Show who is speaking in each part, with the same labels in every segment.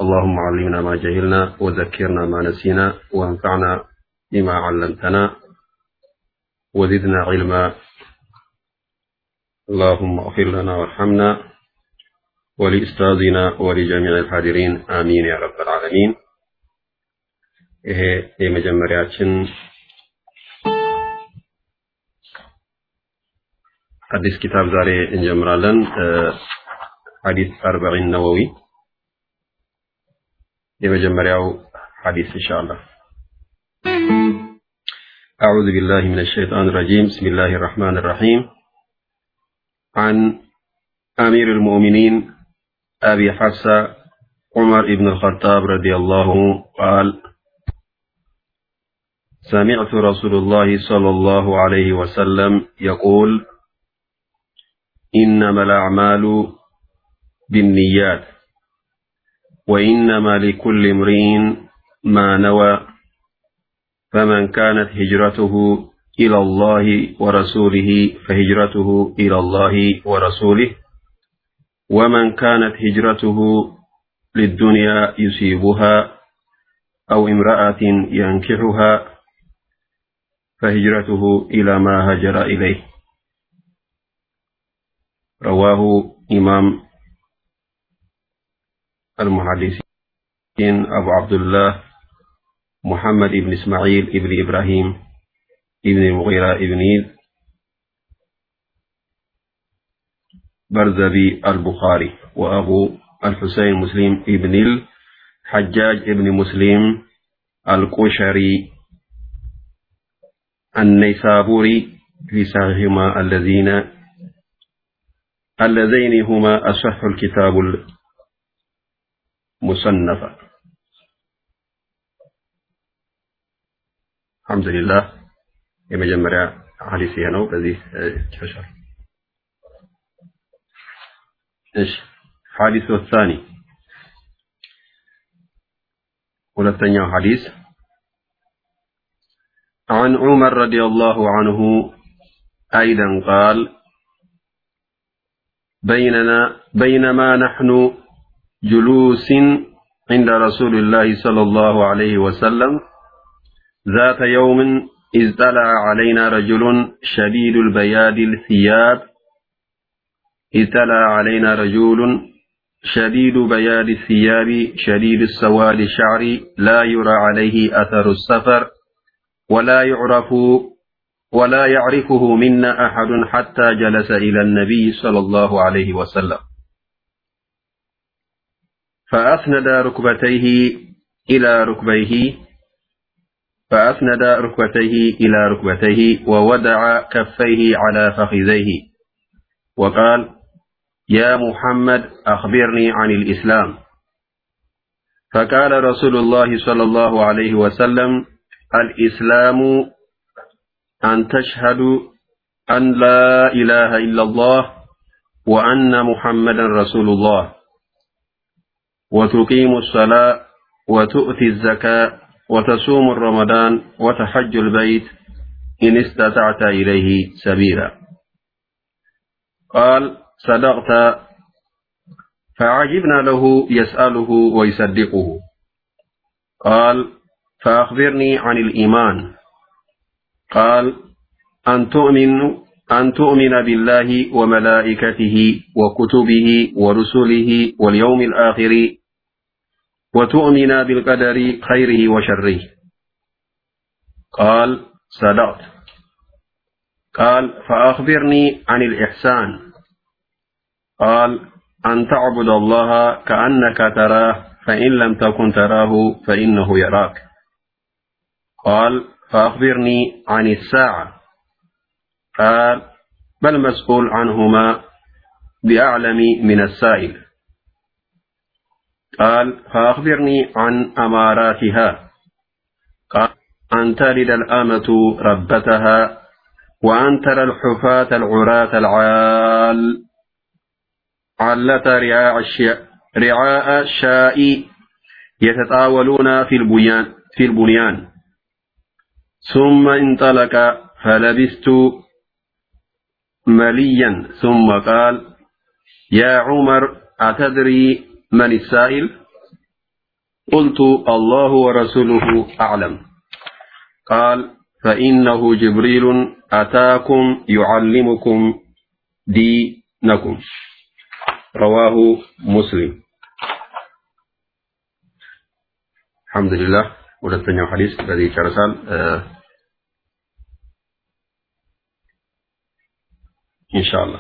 Speaker 1: اللهم علمنا ما جهلنا وذكرنا ما نسينا وانفعنا بما علمتنا وزدنا علما اللهم اغفر لنا وارحمنا ولأستاذنا ولجميع الحاضرين آمين يا رب العالمين ይሄ የመጀመሪያችን አዲስ ኪታብ ዛሬ እንጀምራለን ሐዲስ አርበዒን ነወዊ የመጀመሪያው ሐዲስ ኢንሻአላህ أعوذ بالله من الشيطان الرجيم بسم الله الرحمن الرحيم عن أمير المؤمنين أبي حفصة عمر بن الخطاب رضي الله قال سمعت رسول الله صلى الله عليه وسلم يقول إنما الأعمال بالنيات وإنما لكل امرئ ما نوى فمن كانت هجرته إلى الله ورسوله فهجرته إلى الله ورسوله ومن كانت هجرته للدنيا يصيبها أو امرأة ينكحها فهجرته إلى ما هجر إليه رواه إمام المحدثين أبو عبد الله محمد بن إسماعيل بن إبراهيم بن المغيرة بن برزبي البخاري وأبو الحسين مسلم بن الحجاج بن مسلم القشري النيسابوري في صحيحهما الذين اللذين هما أصح الكتاب المصنف الحمد لله የመጀመሪያ ሐዲስ ይሄ ነው በዚህ ጨርሻል እሺ ሐዲስ الثاني ሁለተኛው ሐዲስ عن عمر رضي الله عنه أيضا قال بيننا بينما نحن جلوس عند رسول الله صلى الله عليه وسلم ذات يوم إذ طلع علينا رجل شديد البياد الثياب إذ طلع علينا رجل شديد بياد الثياب شديد السواد الشعر لا يرى عليه أثر السفر ولا يعرف ولا يعرفه منا أحد حتى جلس إلى النبي صلى الله عليه وسلم فأسند ركبتيه إلى ركبيه فأسند ركبتيه إلى ركبتيه وودع كفيه على فخذيه وقال يا محمد أخبرني عن الإسلام فقال رسول الله صلى الله عليه وسلم الإسلام أن تشهد أن لا إله إلا الله وأن محمدا رسول الله وتقيم الصلاة وتؤتي الزكاة وتصوم الرمضان وتحج البيت إن استطعت إليه سبيلا قال صدقت فعجبنا له يسأله ويصدقه قال فأخبرني عن الإيمان قال أن تؤمن أن تؤمن بالله وملائكته وكتبه ورسله واليوم الآخر وتؤمن بالقدر خيره وشره قال صدقت قال فأخبرني عن الإحسان قال أن تعبد الله كأنك تراه فإن لم تكن تراه فإنه يراك قال فأخبرني عن الساعة قال بل مسؤول عنهما بأعلم من السائل قال فأخبرني عن أماراتها قال أن تلد الأمة ربتها وأن ترى الحفاة العراة العال علة رعاء الشاء رعاء الشاء يتطاولون في البنيان في البنيان ثم انطلق فلبست مليا ثم قال يا عمر أتدري من السائل قلت الله ورسوله أعلم قال فإنه جبريل أتاكم يعلمكم دينكم رواه مسلم الحمد لله ሁለተኛው ሐዲስ በዚህ ይጨርሳል ኢንሻአላህ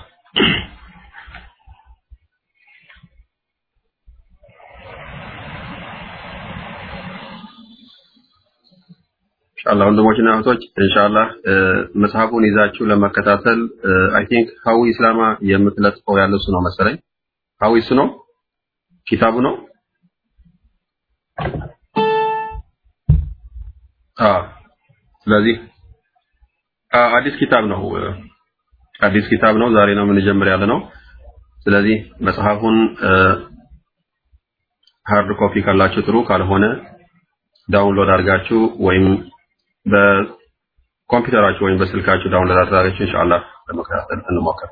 Speaker 1: ኢንሻአላህ ወንድሞችና እህቶች ኢንሻአላህ መጽሐፉን ይዛችሁ ለመከታተል አይ ቲንክ ሀዊ ኢስላማ የምትለጥፈው ያለው እሱ ነው መሰለኝ ሀዊ እሱ ነው ኪታቡ ነው ስለዚህ አዲስ ኪታብ ነው አዲስ ኪታብ ነው ዛሬ ነው የምንጀምር ያለ ነው ስለዚህ መጽሐፉን ሃርድ ኮፒ ካላችሁ ጥሩ ካልሆነ ዳውንሎድ አድርጋችሁ ወይም በኮምፒውተራችሁ ወይም በስልካችሁ ዳውንሎድ አድርጋችሁ ኢንሻአላህ ለመከታተል እንሞክር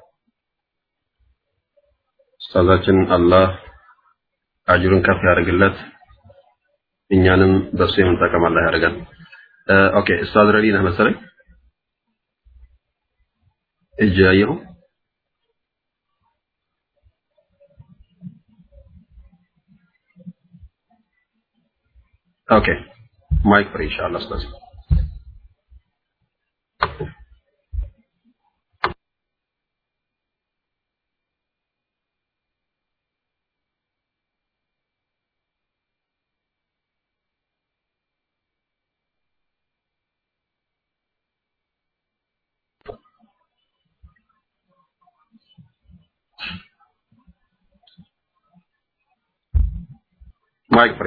Speaker 1: ኡስታዛችን አላህ አጅሩን ከፍ ያደርግለት እኛንም በሱ የምንጠቀም አላህ ያደርገን ኦኬ ኡስታዝ ረዲ ነህ መሰለኝ እጅ ያየሁ ኦኬ ማይክ ፍሪ ኢንሻአላህ ኡስታዝ ማይክ ፍሪ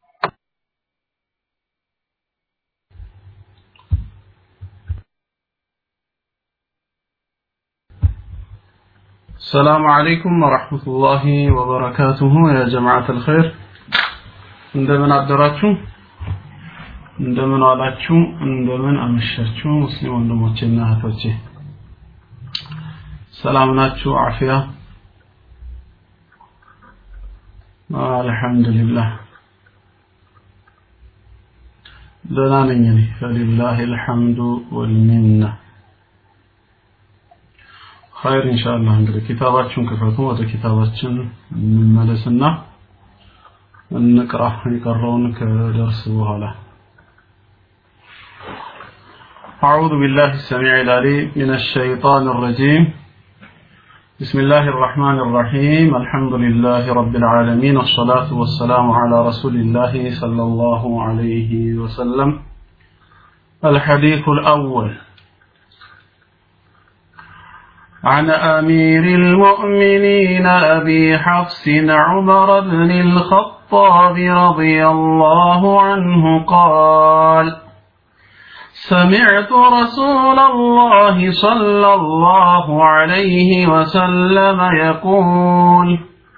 Speaker 2: السلام عليكم ورحمة الله وبركاته يا جماعة الخير እንደምን አደራችሁ እንደምን ዋላችሁ እንደምን አመሻችሁ ሙስሊም ወንድሞቼና እህቶቼ ሰላም ናችሁ አፊያ አልহামዱሊላህ ደህና ነኝ እኔ ፈሊላሂ الحمد والمنه ኸይር ኢንሻአላህ እንግዲህ ኪታባችሁን ክፈቱ ወደ ኪታባችን እንመለስና እንቅራ የቀረውን ከደርስ በኋላ أعوذ بالله السميع العليم من الشيطان الرجيم بسم الله الرحمن الرحيم الحمد لله رب العالمين والصلاة والسلام على رسول الله صلى الله عليه وسلم الحديث الأول عن أمير المؤمنين أبي حفص عمر بن الخطاب رضي الله عنه قال سمعت رسول الله صلى الله عليه وسلم يقول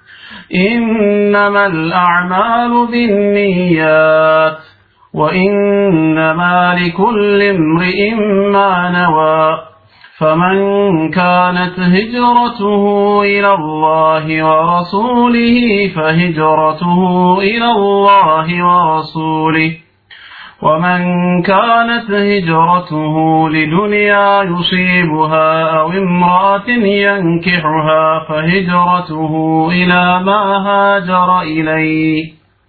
Speaker 2: إنما الأعمال بالنيات وإنما لكل امرئ ما نوى فمن كانت هجرته إلى الله ورسوله فهجرته إلى الله ورسوله ومن كانت هجرته لدنيا يصيبها أو امرأة ينكحها فهجرته إلى ما هاجر إليه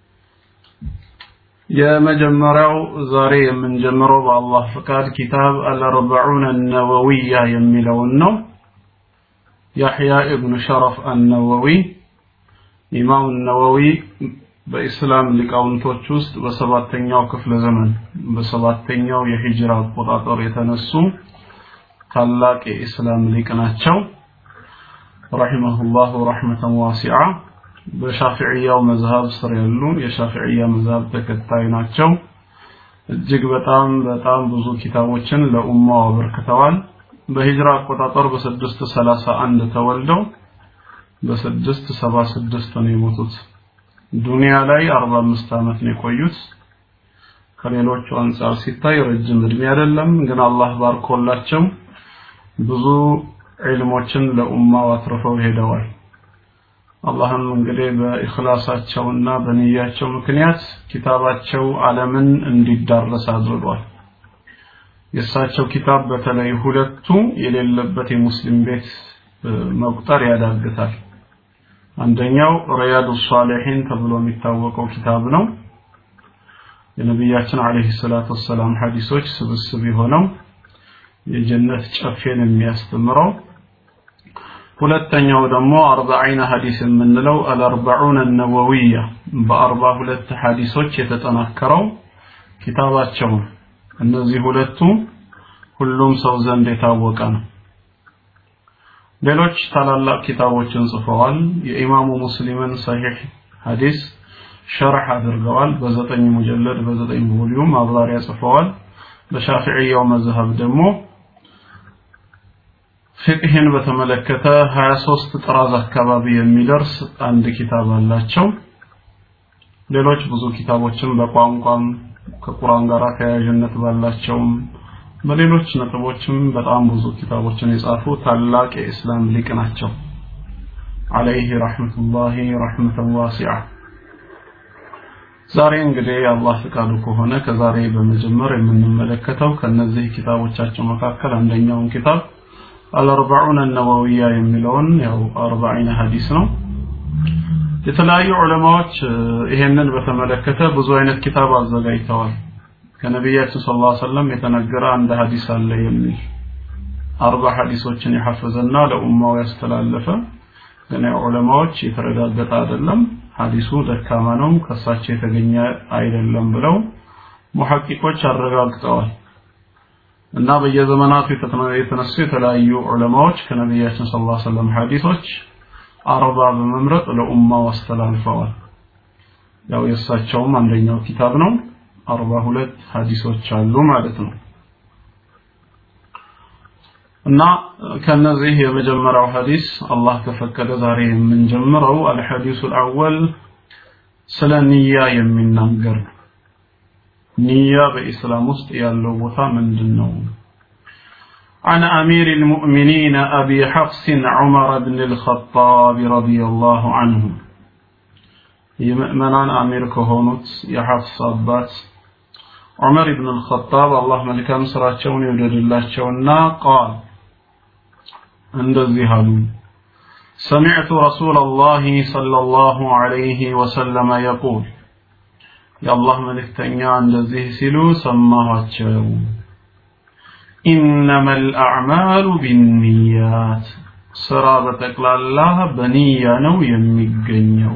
Speaker 2: የመጀመሪያው ዛሬ የምንጀምረው በአላህ ፍቃድ ኪታብ አልአርበዑን አነወዊያ የሚለውን ነው ያሕያ ኢብኑ ሸረፍ አነወዊ ኢማም ነወዊ በኢስላም ሊቃውንቶች ውስጥ በሰባተኛው ክፍለ ዘመን በሰባተኛው የሂጅራ አቆጣጠር የተነሱ ታላቅ የኢስላም ሊቅ ናቸው ረሒመሁላሁ ረሕመተን ዋሲዓ በሻፊዕያው መዝሃብ ስር ያሉ የሻፊዕያ መዝሃብ ተከታይ ናቸው እጅግ በጣም በጣም ብዙ ኪታቦችን ለኡማው አበርክተዋል በሂጅራ አቆጣጠር በስድስት ሰላሳ አንድ ተወልደው በስድስት ሰባ ስድስት ነው የሞቱት ዱንያ ላይ አርባ አምስት ዓመት ነው የቆዩት ከሌሎቹ አንጻር ሲታይ ረጅም እድሜ አይደለም ግን አላህ ባርኮላቸው ብዙ ዒልሞችን ለኡማው አትርፈው ሄደዋል አላህም እንግዲህ በኢኽላሳቸውና በንያቸው ምክንያት ኪታባቸው ዓለምን እንዲዳረስ አድርጓል። የእሳቸው ኪታብ በተለይ ሁለቱ የሌለበት የሙስሊም ቤት መቁጠር ያዳግታል። አንደኛው ሪያዱ ሷሊሒን ተብሎ የሚታወቀው ኪታብ ነው። የነቢያችን አለይሂ ሰላቱ ወሰላም ሐዲሶች ስብስብ የሆነው የጀነት ጨፌን የሚያስተምረው ሁለተኛው ደግሞ አርባዒነ ሐዲስ የምንለው አልአርባዑን ነወዊያ በአርባ ሁለት ሐዲሶች የተጠናከረው ኪታባቸው እነዚህ ሁለቱ ሁሉም ሰው ዘንድ የታወቀ ነው። ሌሎች ታላላቅ ኪታቦችን ጽፈዋል። የኢማሙ ሙስሊምን ሰሒህ ሐዲስ ሸርሕ አድርገዋል። በዘጠኝ ሙጀለድ በዘጠኝ ቮሊዩም ማብራሪያ ጽፈዋል። በሻፊዕያው መዝሀብ ደግሞ ፍቅህን በተመለከተ 23 ጥራዝ አካባቢ የሚደርስ አንድ ኪታብ አላቸው። ሌሎች ብዙ ኪታቦችን በቋንቋም ከቁርአን ጋር ተያያዥነት ባላቸውም በሌሎች ነጥቦችም በጣም ብዙ ኪታቦችን የጻፉ ታላቅ የእስላም ሊቅ ናቸው። አለይህ ረሕመቱላሂ ረሕመተን ዋሲዓ። ዛሬ እንግዲህ የአላህ ፍቃዱ ከሆነ ከዛሬ በመጀመር የምንመለከተው ከነዚህ ኪታቦቻቸው መካከል አንደኛውን ኪታብ አልአርባዑን ነወዊያ የሚለውን ያው አርባዒነ ሐዲስ ነው። የተለያዩ ዑለማዎች ይሄንን በተመለከተ ብዙ አይነት ኪታብ አዘጋጅተዋል። ከነቢያችን ሰለላሁ ዐለይሂ ወሰለም የተነገረ አንድ ሐዲስ አለ የሚል አርባ ሐዲሶችን የሐፈዘና ለኡማው ያስተላለፈ ግን ዑለማዎች የተረጋገጠ አይደለም፣ ሐዲሱ ደካማ ነው፣ ከሳቸው የተገኘ አይደለም ብለው ሙሐቂቆች አረጋግጠዋል። እና በየዘመናቱ የተነሱ የተለያዩ ዑለማዎች ከነቢያችን ሰለላሁ ዐለይሂ ወሰለም ሐዲሶች አርባ በመምረጥ ለኡማው አስተላልፈዋል። ያው የእሳቸውም አንደኛው ኪታብ ነው። አርባ ሁለት ሐዲሶች አሉ ማለት ነው። እና ከነዚህ የመጀመሪያው ሐዲስ አላህ ከፈቀደ ዛሬ የምንጀምረው አልሐዲሱ አልአወል ስለ ንያ የሚናገር ነው። ንያ በኢስላም ውስጥ ያለው ቦታ ምንድን ነው? عن أمير المؤمنين أبي حفص عمر بن الخطاب رضي الله عنه የምእመናን አሚር ከሆኑት የሐፍስ አባት ዑመር ኢብን አልኸጣብ አላህ መልካም ስራቸውን ይውደድላቸውና ቃል እንደዚህ አሉ سمعت رسول الله صلى الله عليه وسلم يقول የአላህ መልእክተኛ እንደዚህ ሲሉ ሰማኋቸው إنما الأعمال بالنيات ስራ በጠቅላላ በንያ ነው የሚገኘው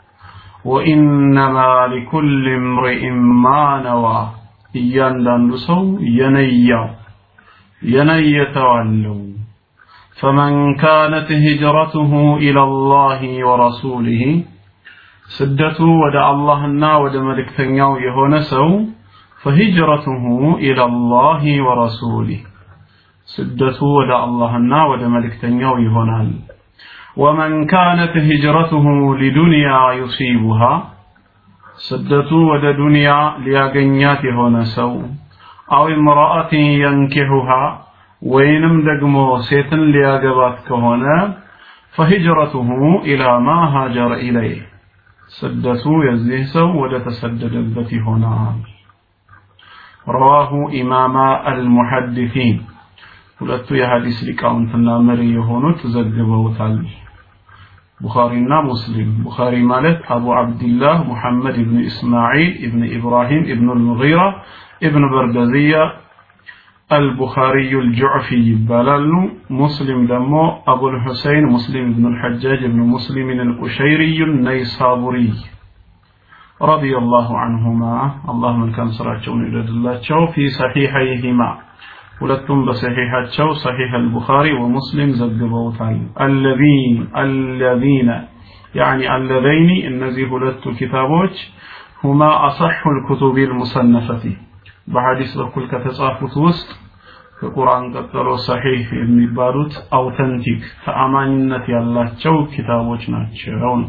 Speaker 2: وإنما لكل امرئ ما نوى እያንዳንዱ ሰው የነያው የነየተው አለው فمن كانت هجرته إلى الله ورسوله ስደቱ ወደ አላህና ወደ መልእክተኛው የሆነ ሰው فهجرته إلى الله ورسوله ስደቱ ወደ አላህና ወደ መልእክተኛው ይሆናል ومن كانت هجرته لدنيا يصيبها ስደቱ ወደ ዱንያ ሊያገኛት የሆነ ሰው አው امرأة ينكحها ወይንም ደግሞ ሴትን ሊያገባት ከሆነ فهجرته إلى ما هاجر إليه ስደቱ የዚህ ሰው ወደ ተሰደደበት ይሆናል رواه إمام المحدثين ሁለቱ የሐዲስ ሊቃውንትና መሪ የሆኑት ዘግበውታል ቡኻሪና ሙስሊም ቡኻሪ ማለት አቡ አብድላህ ሙሐመድ ኢብኑ ኢስማዒል ኢብኑ ኢብራሂም ኢብኑ አልሙጊራ ኢብኑ በርገዝያ البخاري الجعفي يبالالو مسلم دمو أبو الحسين مسلم بن الحجاج بن مسلم القشيري النيسابوري رضي الله عنهما الله من كان سراچون يدد الله في صحيحيهما ሁለቱም በሰሒሐቸው ሰሒሕ አልቡኻሪ ወሙስሊም ዘግበውታል አለዚን አለዚነ ያኒ አለዘይኒ እነዚህ ሁለቱ ኪታቦች ሁማ አሰሑ ልኩቱቢ ልሙሰነፈቲ በሐዲስ በኩል ከተጻፉት ውስጥ ከቁርአን ቀጥሎ ሰሒህ የሚባሉት አውተንቲክ ተአማኝነት ያላቸው ኪታቦች ናቸው ነው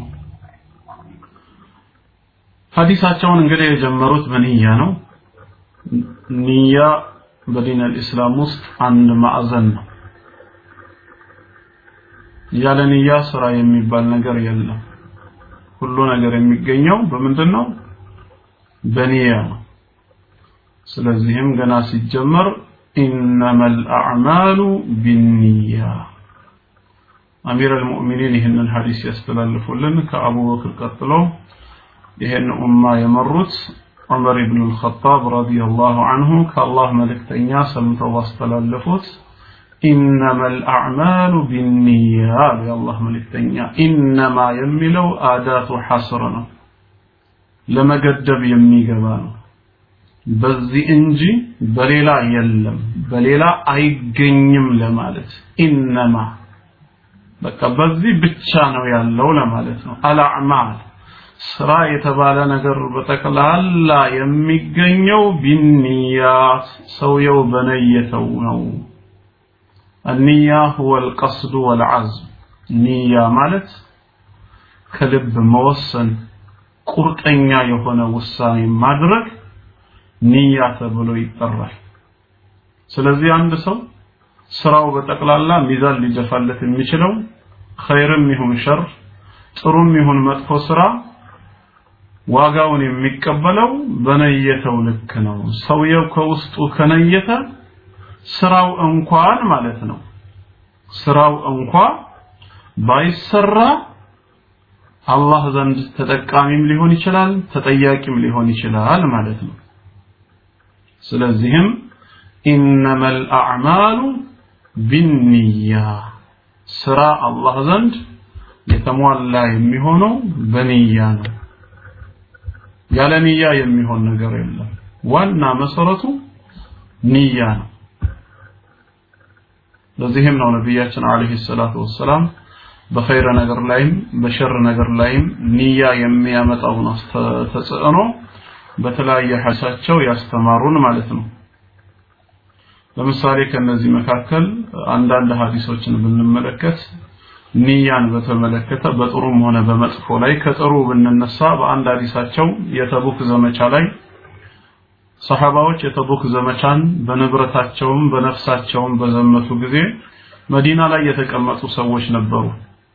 Speaker 2: ሐዲሳቸውን እንግዲህ የጀመሩት በንያ ነው ንያ በዲን አልእስላም ውስጥ አንድ ማዕዘን ነው ያለ ንያ ስራ የሚባል ነገር የለም ሁሉ ነገር የሚገኘው በምንድን ነው በንያ ነው ስለዚህም ገና ሲጀመር إنما الأعمال بالنية أمير المؤمنين هن الحديث يستلالف لن كأبو بكر قتلو يهن أمة يمرت عمر بن الخطاب رضي الله عنه كالله ملك تنيا سمت واستلالفت إنما الأعمال بالنيات يا الله ملك تنيا إنما يملو آدات حصرنا لما قدب يمي قبانه በዚህ እንጂ በሌላ የለም በሌላ አይገኝም ለማለት ኢነማ በቃ በዚህ ብቻ ነው ያለው ለማለት ነው አልአዕማል ስራ የተባለ ነገር በጠቅላላ የሚገኘው ቢንያት ሰውየው በነየተው ነው النية هو القصد والعزم نية ማለት ከልብ መወሰን ቁርጠኛ የሆነ ውሳኔ ማድረግ ንያ ተብሎ ይጠራል ስለዚህ አንድ ሰው ስራው በጠቅላላ ሚዛን ሊደፋለት የሚችለው ኸይርም ይሁን ሸር ጥሩም ይሁን መጥፎ ስራ ዋጋውን የሚቀበለው በነየተው ልክ ነው ሰውየው ከውስጡ ከነየተ ስራው እንኳን ማለት ነው ስራው እንኳ ባይሰራ አላህ ዘንድ ተጠቃሚም ሊሆን ይችላል ተጠያቂም ሊሆን ይችላል ማለት ነው ስለዚህም ኢነማ አልአዕማሉ ቢንያ ስራ አላህ ዘንድ የተሟላ የሚሆነው በንያ ነው ያለ ንያ የሚሆን ነገር የለም ዋና መሰረቱ ንያ ነው ለዚህም ነው ነቢያችን አለይሂ ሰላቱ ወሰላም በኸይር ነገር ላይም በሸር ነገር ላይም ንያ የሚያመጣውን ተጽዕኖ በተለያየ ሐሳቸው ያስተማሩን ማለት ነው ለምሳሌ ከነዚህ መካከል አንዳንድ ሐዲሶችን ብንመለከት ንያን በተመለከተ በጥሩም ሆነ በመጥፎ ላይ ከጥሩ ብንነሳ በአንድ ሐዲሳቸው የተቡክ ዘመቻ ላይ ሰሐባዎች የተቡክ ዘመቻን በንብረታቸውም በነፍሳቸውም በዘመቱ ጊዜ መዲና ላይ የተቀመጡ ሰዎች ነበሩ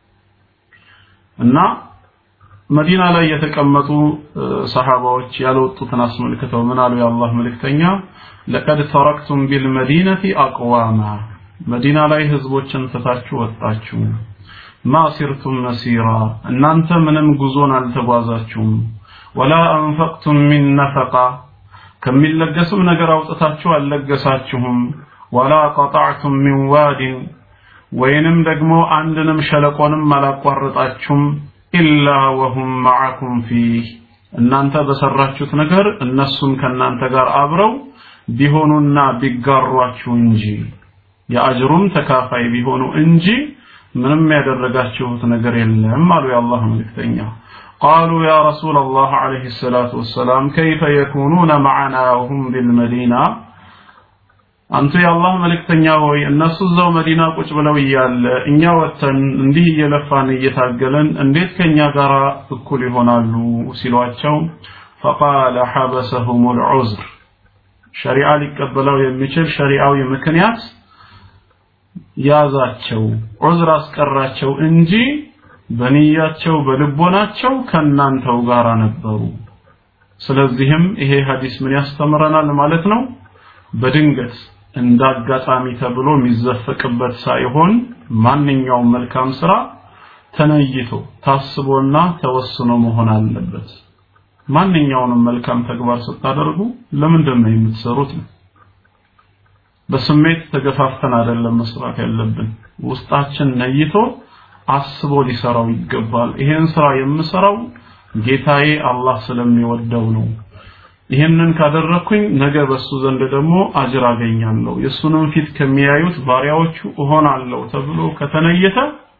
Speaker 2: እና መዲና ላይ የተቀመጡ ሰሃባዎች ያልወጡትን አስመልክተው ምን አሉ የአላህ መልእክተኛ ለቀድ ተረክቱም ቢልመዲነቲ አቅዋማ መዲና ላይ ህዝቦችን ትታችሁ ወጣችሁ ማ ሲርቱም መሲራ እናንተ ምንም ጉዞን አልተጓዛችሁም ወላ አንፈቅቱም ሚን ነፈቃ ከሚለገስም ነገር አውጥታችሁ አልለገሳችሁም ወላ ቀጣዕቱም ሚን ዋዲን ወይንም ደግሞ አንድንም ሸለቆንም አላቋረጣችሁም ኢላ ወሁም ማዓኩም ፊህ እናንተ በሰራችሁት ነገር እነሱም ከእናንተ ጋር አብረው ቢሆኑና ቢጋሯችሁ እንጂ የአጅሩም ተካፋይ ቢሆኑ እንጂ ምንም ያደረጋችሁት ነገር የለም አሉ የአላህ መልእክተኛ قالوا يا رسول الله عليه الصلاة والسلام كيف يكونون معنا وهم بالمدينة አንተ የአላህ መልእክተኛ ሆይ እነሱ እዛው መዲና ቁጭ ብለው እያለ እኛ ወጥተን እንዲህ እየለፋን እየታገለን እንዴት ከኛ ጋር እኩል ይሆናሉ ሲሏቸው ፈቃለ ሐበሰሁም ልዑዝር ሸሪዓ ሊቀበለው የሚችል ሸሪዓዊ ምክንያት ያዛቸው ዑዝር አስቀራቸው እንጂ በንያቸው በልቦናቸው ከናንተው ጋር ነበሩ ስለዚህም ይሄ ሐዲስ ምን ያስተምረናል ማለት ነው በድንገት እንዳጋጣሚ ተብሎ የሚዘፈቅበት ሳይሆን ማንኛውም መልካም ስራ ተነይቶ ታስቦና ተወስኖ መሆን አለበት ማንኛውንም መልካም ተግባር ስታደርጉ ለምንድን ነው የምትሰሩት በስሜት ተገፋፍተን አይደለም መስራት ያለብን ውስጣችን ነይቶ አስቦ ሊሰራው ይገባል ይሄን ስራ የምሰራው ጌታዬ አላህ ስለሚወደው ነው ይህንን ካደረኩኝ ነገ በሱ ዘንድ ደግሞ አጅር አገኛለሁ የሱንም ፊት ከሚያዩት ባሪያዎቹ እሆናለሁ ተብሎ ከተነየተ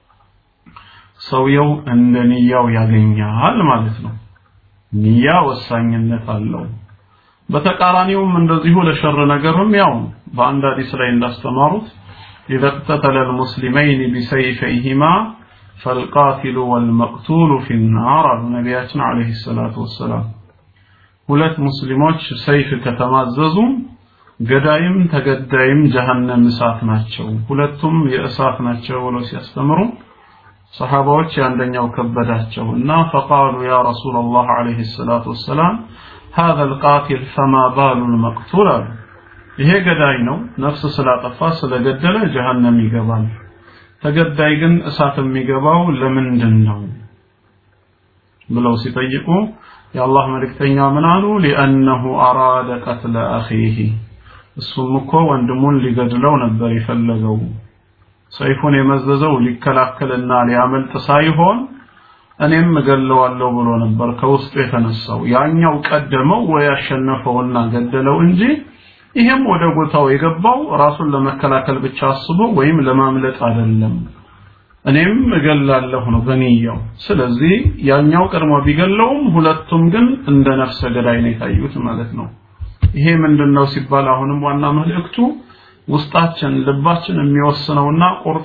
Speaker 2: ሰውየው እንደ ንያው ያገኛል ማለት ነው ንያ ወሳኝነት አለው በተቃራኒውም እንደዚሁ ለሸር ነገርም ያው በአንድ ሐዲስ ላይ እንዳስተማሩት إذا اقتتل المسلمين بسيفيهما فالقاتل والمقتول في النار نبياتنا عليه الصلاة والسلام ሁለት ሙስሊሞች ሰይፍ ከተማዘዙ ገዳይም ተገዳይም ጀሃነም እሳት ናቸው ሁለቱም የእሳት ናቸው ብለው ሲያስተምሩ ሰሃባዎች የአንደኛው ከበዳቸው እና ፈቃሉ ያ ረሱላላህ አለይሂ ሰላቱ ወሰላም هذا القاتل فما بال المقتول አሉ ይሄ ገዳይ ነው ነፍስ ስላጠፋ ስለገደለ ጀሃነም ይገባል ተገዳይ ግን እሳት የሚገባው ለምንድን ነው ብለው ሲጠይቁ የአላህ መልእክተኛ ምን አሉ ሊአነሁ አራደ ቀትለ አኺህ እሱም እኮ ወንድሙን ሊገድለው ነበር የፈለገው ሰይፉን የመዘዘው ሊከላከልና ሊያመልጥ ሳይሆን እኔም እገለዋለሁ ብሎ ነበር ከውስጡ የተነሳው ያኛው ቀደመው ወይ ያሸነፈውና ገደለው እንጂ ይሄም ወደ ቦታው የገባው ራሱን ለመከላከል ብቻ አስቦ ወይም ለማምለጥ አይደለም እኔም እገላለሁ ነው በንያው ስለዚህ ያኛው ቀድሞ ቢገለውም ሁለቱም ግን እንደ ነፍሰ ገዳይ ነው የታዩት ማለት ነው ይሄ ምንድነው ሲባል አሁንም ዋና መልእክቱ ውስጣችን ልባችን የሚወስነውና ቆርጦ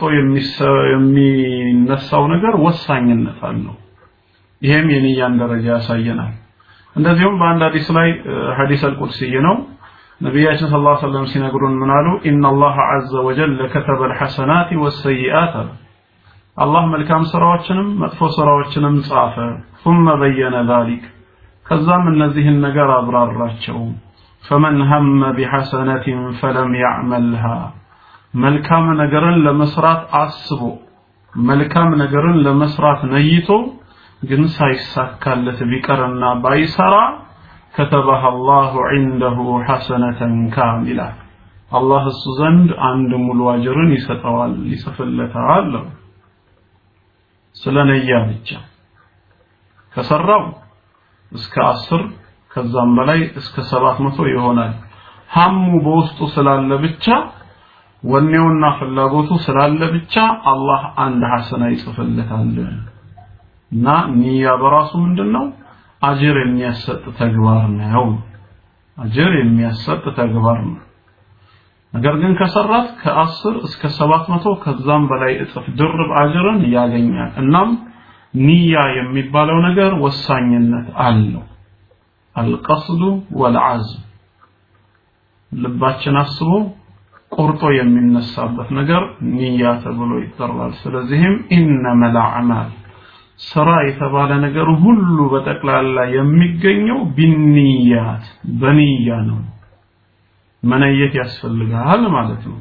Speaker 2: የሚነሳው ነገር ወሳኝነት አለው ይሄም የንያን ደረጃ ያሳየናል እንደዚሁም በአንድ ሐዲስ ላይ ሐዲስ አልቁድሲ ነው ነቢያችን ስለ ላ ሰለም ሲነግሩን ምን አሉ ኢና አላህ አዘ ወጀል ከተበ ልሐሰናት ወሰይአት አሉ አላህ መልካም ስራዎችንም መጥፎ ስራዎችንም ጻፈ ثم በየነ ذلك ከዛም እነዚህን ነገር አብራራቸው فمن هم بحسنة فلم يعملها መልካም ነገርን ለመስራት አስቦ መልካም ነገርን ለመስራት ነይቶ ግን ሳይሳካለት ቢቀርና ባይሰራ كتبها الله عنده حسنة كاملة الله እሱ ዘንድ አንድ ሙሉ አጅርን ይሰጠዋል ይጽፍለታል ስለ ነያ ብቻ ከሰራው እስከ አስር ከዛም በላይ እስከ ሰባት መቶ ይሆናል ሀሙ በውስጡ ስላለ ብቻ ወኔውና ፍላጎቱ ስላለ ብቻ አላህ አንድ ሐሰና ይጽፍለታል እና ንያ በራሱ ምንድነው አጅር የሚያሰጥ ተግባር ነው አጅር የሚያሰጥ ተግባር ነው ነገር ግን ከሰራት ከአስር እስከ ሰባት መቶ ከዛም በላይ እጥፍ ድርብ አጅርን ያገኛል እናም ንያ የሚባለው ነገር ወሳኝነት አለው አልቀስዱ ወልዓዝም ልባችን አስቦ ቆርጦ የሚነሳበት ነገር ንያ ተብሎ ይጠራል ስለዚህም ኢነመል አዕማል ስራ የተባለ ነገር ሁሉ በጠቅላላ የሚገኘው ቢንያት በንያ ነው መነየት ያስፈልጋል ማለት ነው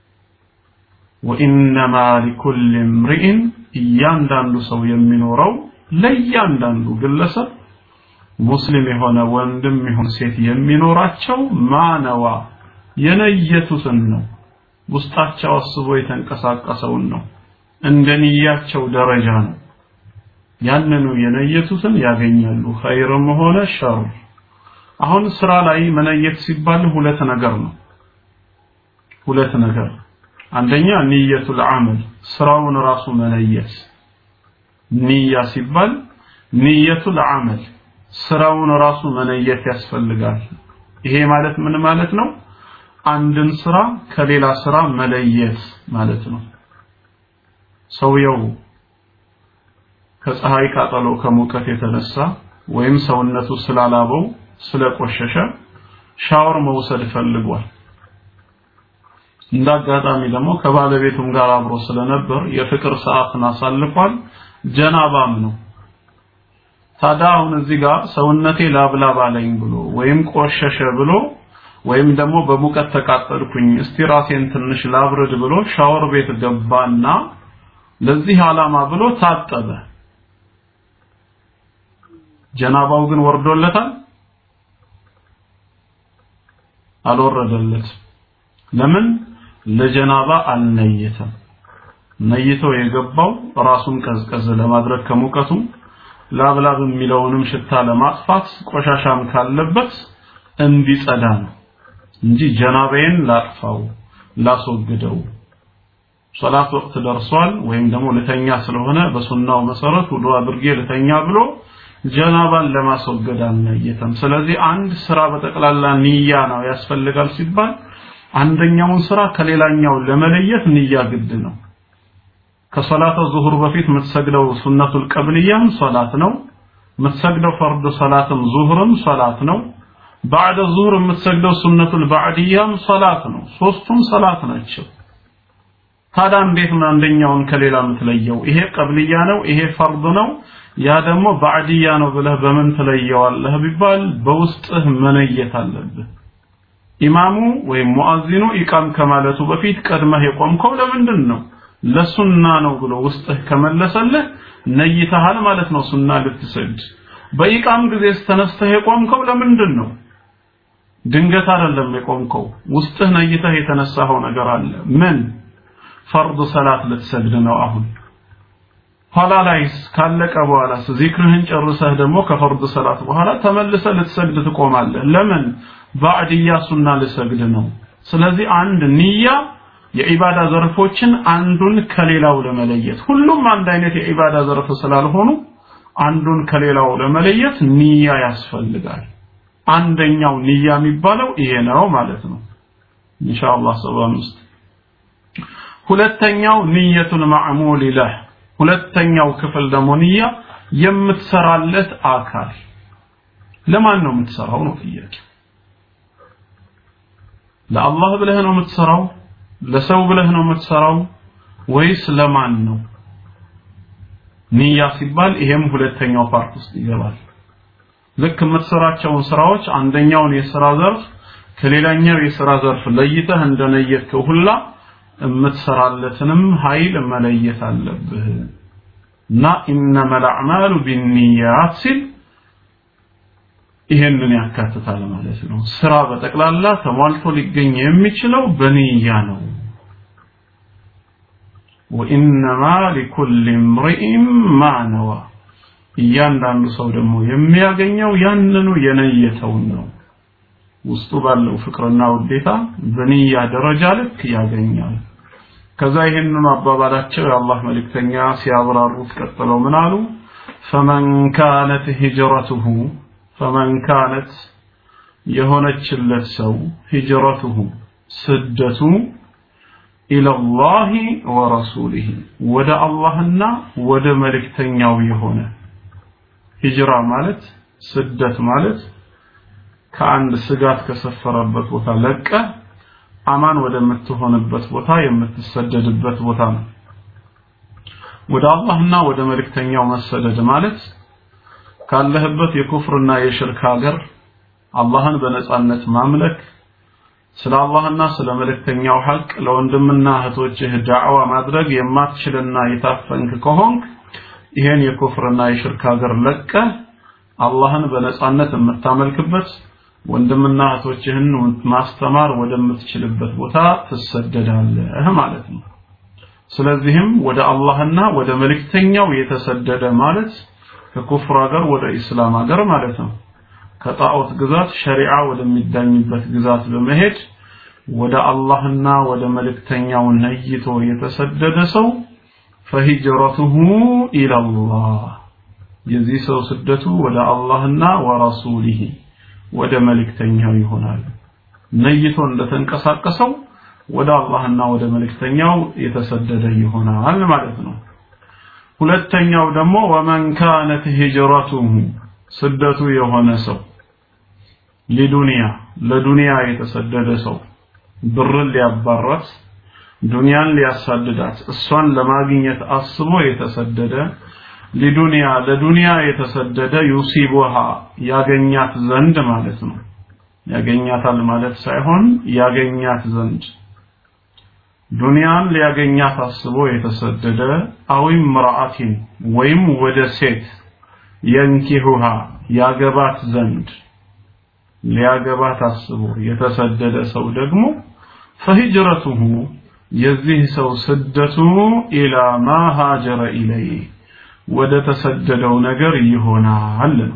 Speaker 2: ወኢነማ ሊኩል እምሪእን እያንዳንዱ ሰው የሚኖረው ለእያንዳንዱ ግለሰብ ሙስሊም የሆነ ወንድም ይሁን ሴት የሚኖራቸው ማነዋ የነየቱትን ነው ውስጣቸው አስቦ የተንቀሳቀሰውን ነው እንደ ንያቸው ደረጃ ነው ያንኑ የነየቱትን ያገኛሉ ኸይርም ሆነ ሸር አሁን ስራ ላይ መነየት ሲባል ሁለት ነገር ነው ሁለት ነገር አንደኛ ንየቱል አመል ስራውን ራሱ መነየት ንያ ሲባል ንየቱል አመል ስራውን ራሱ መነየት ያስፈልጋል ይሄ ማለት ምን ማለት ነው አንድን ስራ ከሌላ ስራ መለየት ማለት ነው ሰውየው ከፀሐይ ቃጠሎ ከሙቀት የተነሳ ወይም ሰውነቱ ስላላበው ስለቆሸሸ ሻወር መውሰድ ፈልጓል እንዳጋጣሚ ደግሞ ከባለቤቱም ጋር አብሮ ስለነበር የፍቅር ሰዓትን አሳልፏል ጀናባም ነው ታዲያ አሁን እዚህ ጋር ሰውነቴ ላብላብ አለኝ ብሎ ወይም ቆሸሸ ብሎ ወይም ደግሞ በሙቀት ተቃጠልኩኝ እስቲ ራሴን ትንሽ ላብርድ ብሎ ሻወር ቤት ገባና ለዚህ ዓላማ ብሎ ታጠበ ጀናባው ግን ወርዶለታል አልወረደለት ለምን ለጀናባ አልነየተም ነይቶ የገባው ራሱን ቀዝቀዝ ለማድረግ ከሙቀቱ ላብላብ የሚለውንም ሽታ ለማጥፋት ቆሻሻም ካለበት እንዲጸዳ ነው እንጂ ጀናባዬን ላጥፋው ላስወግደው ሶላት ወቅት ደርሷል ወይም ደግሞ ልተኛ ስለሆነ በሱናው መሰረት ውዱ አድርጌ ልተኛ ብሎ ጀናባን ለማስወገድ አልነየተም ስለዚህ አንድ ስራ በጠቅላላ ንያ ነው ያስፈልጋል ሲባል አንደኛውን ስራ ከሌላኛው ለመለየት ንያ ግድ ነው ከሶላተ ዙሁር በፊት የምትሰግደው ሱነቱል ቀብልያም ሶላት ነው የምትሰግደው ፈርድ ሶላትም ዙሁርም ሶላት ነው ባዕደ ዙሁር የምትሰግደው ሱነቱል ባዕድያም ሶላት ነው ሶስቱም ሶላት ናቸው ታዲያ እንዴት ነው አንደኛውን ከሌላ የምትለየው? ይሄ ቀብልያ ነው፣ ይሄ ፈርድ ነው፣ ያ ደግሞ ባዕድያ ነው ብለህ በምን ትለየዋለህ ቢባል በውስጥህ መነየት አለብህ። ኢማሙ ወይም ሙአዚኑ ኢቃም ከማለቱ በፊት ቀድመህ የቆምከው ለምንድን ነው? ለሱና ነው ብሎ ውስጥህ ከመለሰልህ ነይተሃል ማለት ነው ሱና ልትሰግድ። በኢቃም ጊዜ ተነስተህ የቆምከው ለምንድን ነው? ድንገት አይደለም የቆምከው፣ ውስጥህ ነይተህ የተነሳኸው ነገር አለ። ምን ፈርድ ሰላት ልትሰግድ ነው አሁን። ኋላ ላይስ ካለቀ በኋላስ ዚክርህን ጨርሰህ ደግሞ ከፈርድ ሰላት በኋላ ተመልሰህ ልትሰግድ ትቆማለህ። ለምን? ባዕድያ ሱና ልሰግድ ነው። ስለዚህ አንድ ንያ የዒባዳ ዘርፎችን አንዱን ከሌላው ለመለየት ሁሉም አንድ አይነት የዒባዳ ዘርፍ ስላልሆኑ አንዱን ከሌላው ለመለየት ንያ ያስፈልጋል። አንደኛው ንያ የሚባለው ይሄ ነው ማለት ነው። ኢንሻአላህ ሰባ አምስት ሁለተኛው ንየቱል ማዕሙል ለህ ሁለተኛው ክፍል ደግሞ ንያ የምትሰራለት አካል ለማን ነው የምትሰራው ነው ጥያቄ ለአላህ ብለህ ነው የምትሰራው ለሰው ብለህ ነው የምትሰራው ወይስ ለማን ነው ንያ ሲባል ይሄም ሁለተኛው ፓርት ውስጥ ይገባል ልክ የምትሰራቸውን ስራዎች አንደኛውን የስራ ዘርፍ ከሌላኛው የስራ ዘርፍ ለይተህ እንደነየትከው ሁላ የምትሰራለትንም ኃይል መለየት አለብህ እና ኢነመል አዕማሉ ቢንኒያት ሲል ይሄንን ያካትታል ማለት ነው። ስራ በጠቅላላ ተሟልቶ ሊገኝ የሚችለው በንያ ነው። ወኢነማ ሊኩል እምሪኢን ማ ነዋ። እያንዳንዱ ሰው ደግሞ የሚያገኘው ያንኑ የነየተውን ነው። ውስጡ ባለው ፍቅርና ውዴታ በንያ ደረጃ ልክ ያገኛል። ከዛ ይህንኑ አባባላቸው የአላህ መልእክተኛ ሲያብራሩት ቀጥለው ምን አሉ? ፈመን ካነት ሂጅረቱሁ ፈመን ካነት የሆነችለት ሰው ሂጅረቱሁ ስደቱ ኢለላሂ ወረሱሊህ ወደ አላህና ወደ መልእክተኛው የሆነ ሂጅራ ማለት ስደት ማለት ከአንድ ስጋት ከሰፈረበት ቦታ ለቀ አማን ወደምትሆንበት ቦታ የምትሰደድበት ቦታ ነው። ወደ አላህና ወደ መልእክተኛው መሰደድ ማለት ካለህበት የኩፍርና የሽርክ ሀገር አላህን በነጻነት ማምለክ ስለ አላህና ስለ መልእክተኛው ሐቅ ለወንድምና እህቶችህ ዳዕዋ ማድረግ የማትችልና የታፈንክ ከሆንክ ይሄን የኩፍርና የሽርክ ሀገር ለቀ አላህን በነጻነት የምታመልክበት ወንድምና እህቶችህን ማስተማር ወደምትችልበት ቦታ ትሰደዳለህ ማለት ነው። ስለዚህም ወደ አላህና ወደ መልእክተኛው የተሰደደ ማለት ከኩፍር ሀገር ወደ ኢስላም ሀገር ማለት ነው። ከጣዖት ግዛት ሸሪዓ ወደሚዳኝበት ግዛት በመሄድ ወደ አላህና ወደ መልእክተኛው ነይቶ የተሰደደ ሰው ፈሂጅረቱሁ ኢለላህ የዚህ ሰው ስደቱ ወደ አላህና ወረሱሊህ ወደ መልእክተኛው ይሆናል። ነይቶ እንደተንቀሳቀሰው ወደ አላህና ወደ መልእክተኛው የተሰደደ ይሆናል ማለት ነው። ሁለተኛው ደግሞ ወመን ካነት ሂጅረቱሁ ስደቱ የሆነ ሰው ሊዱንያ ለዱንያ የተሰደደ ሰው ብርን ሊያባራት ዱንያን ሊያሳድዳት እሷን ለማግኘት አስቦ የተሰደደ ሊዱንያ ለዱንያ የተሰደደ ዩሲቡሃ ያገኛት ዘንድ ማለት ነው። ያገኛታል ማለት ሳይሆን ያገኛት ዘንድ ዱንያን ሊያገኛት አስቦ የተሰደደ አዊም ምርአቲን ወይም ወደ ሴት የንኪሁሃ ያገባት ዘንድ ሊያገባት አስቦ የተሰደደ ሰው ደግሞ ፈሂጅረቱሁ የዚህ ሰው ስደቱ ኢላ ማ ሃጀረ ኢለይህ ወደ ተሰደደው ነገር ይሆናል ነው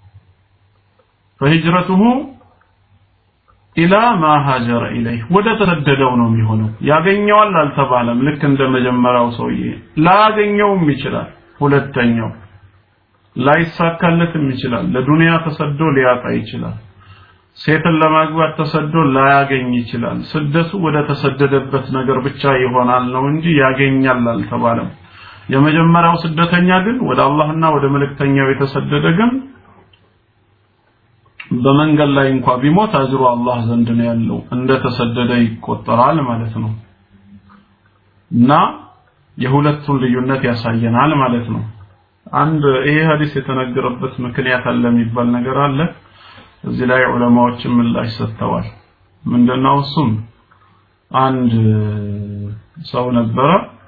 Speaker 2: ፈሂጅረቱሁ ኢላ ማ ሃጀረ ኢለይህ ወደ ተሰደደው ነው የሚሆነው ያገኘዋል አልተባለም ልክ እንደ መጀመሪያው ሰውዬ ላያገኘውም ይችላል ሁለተኛው ላይሳካለትም ይችላል ለዱንያ ተሰዶ ሊያጣ ይችላል ሴትን ለማግባት ተሰዶ ላያገኝ ይችላል ስደቱ ወደ ተሰደደበት ነገር ብቻ ይሆናል ነው እንጂ ያገኛል አልተባለም የመጀመሪያው ስደተኛ ግን ወደ አላህና ወደ መልእክተኛው የተሰደደ ግን በመንገድ ላይ እንኳ ቢሞት አጅሩ አላህ ዘንድ ነው ያለው እንደ ተሰደደ ይቆጠራል ማለት ነው እና የሁለቱን ልዩነት ያሳየናል ማለት ነው አንድ ይሄ ሐዲስ የተነገረበት ምክንያት አለ የሚባል ነገር አለ እዚህ ላይ ዑለማዎችን ምላሽ ሰጥተዋል ምንድነው እሱም አንድ ሰው ነበረ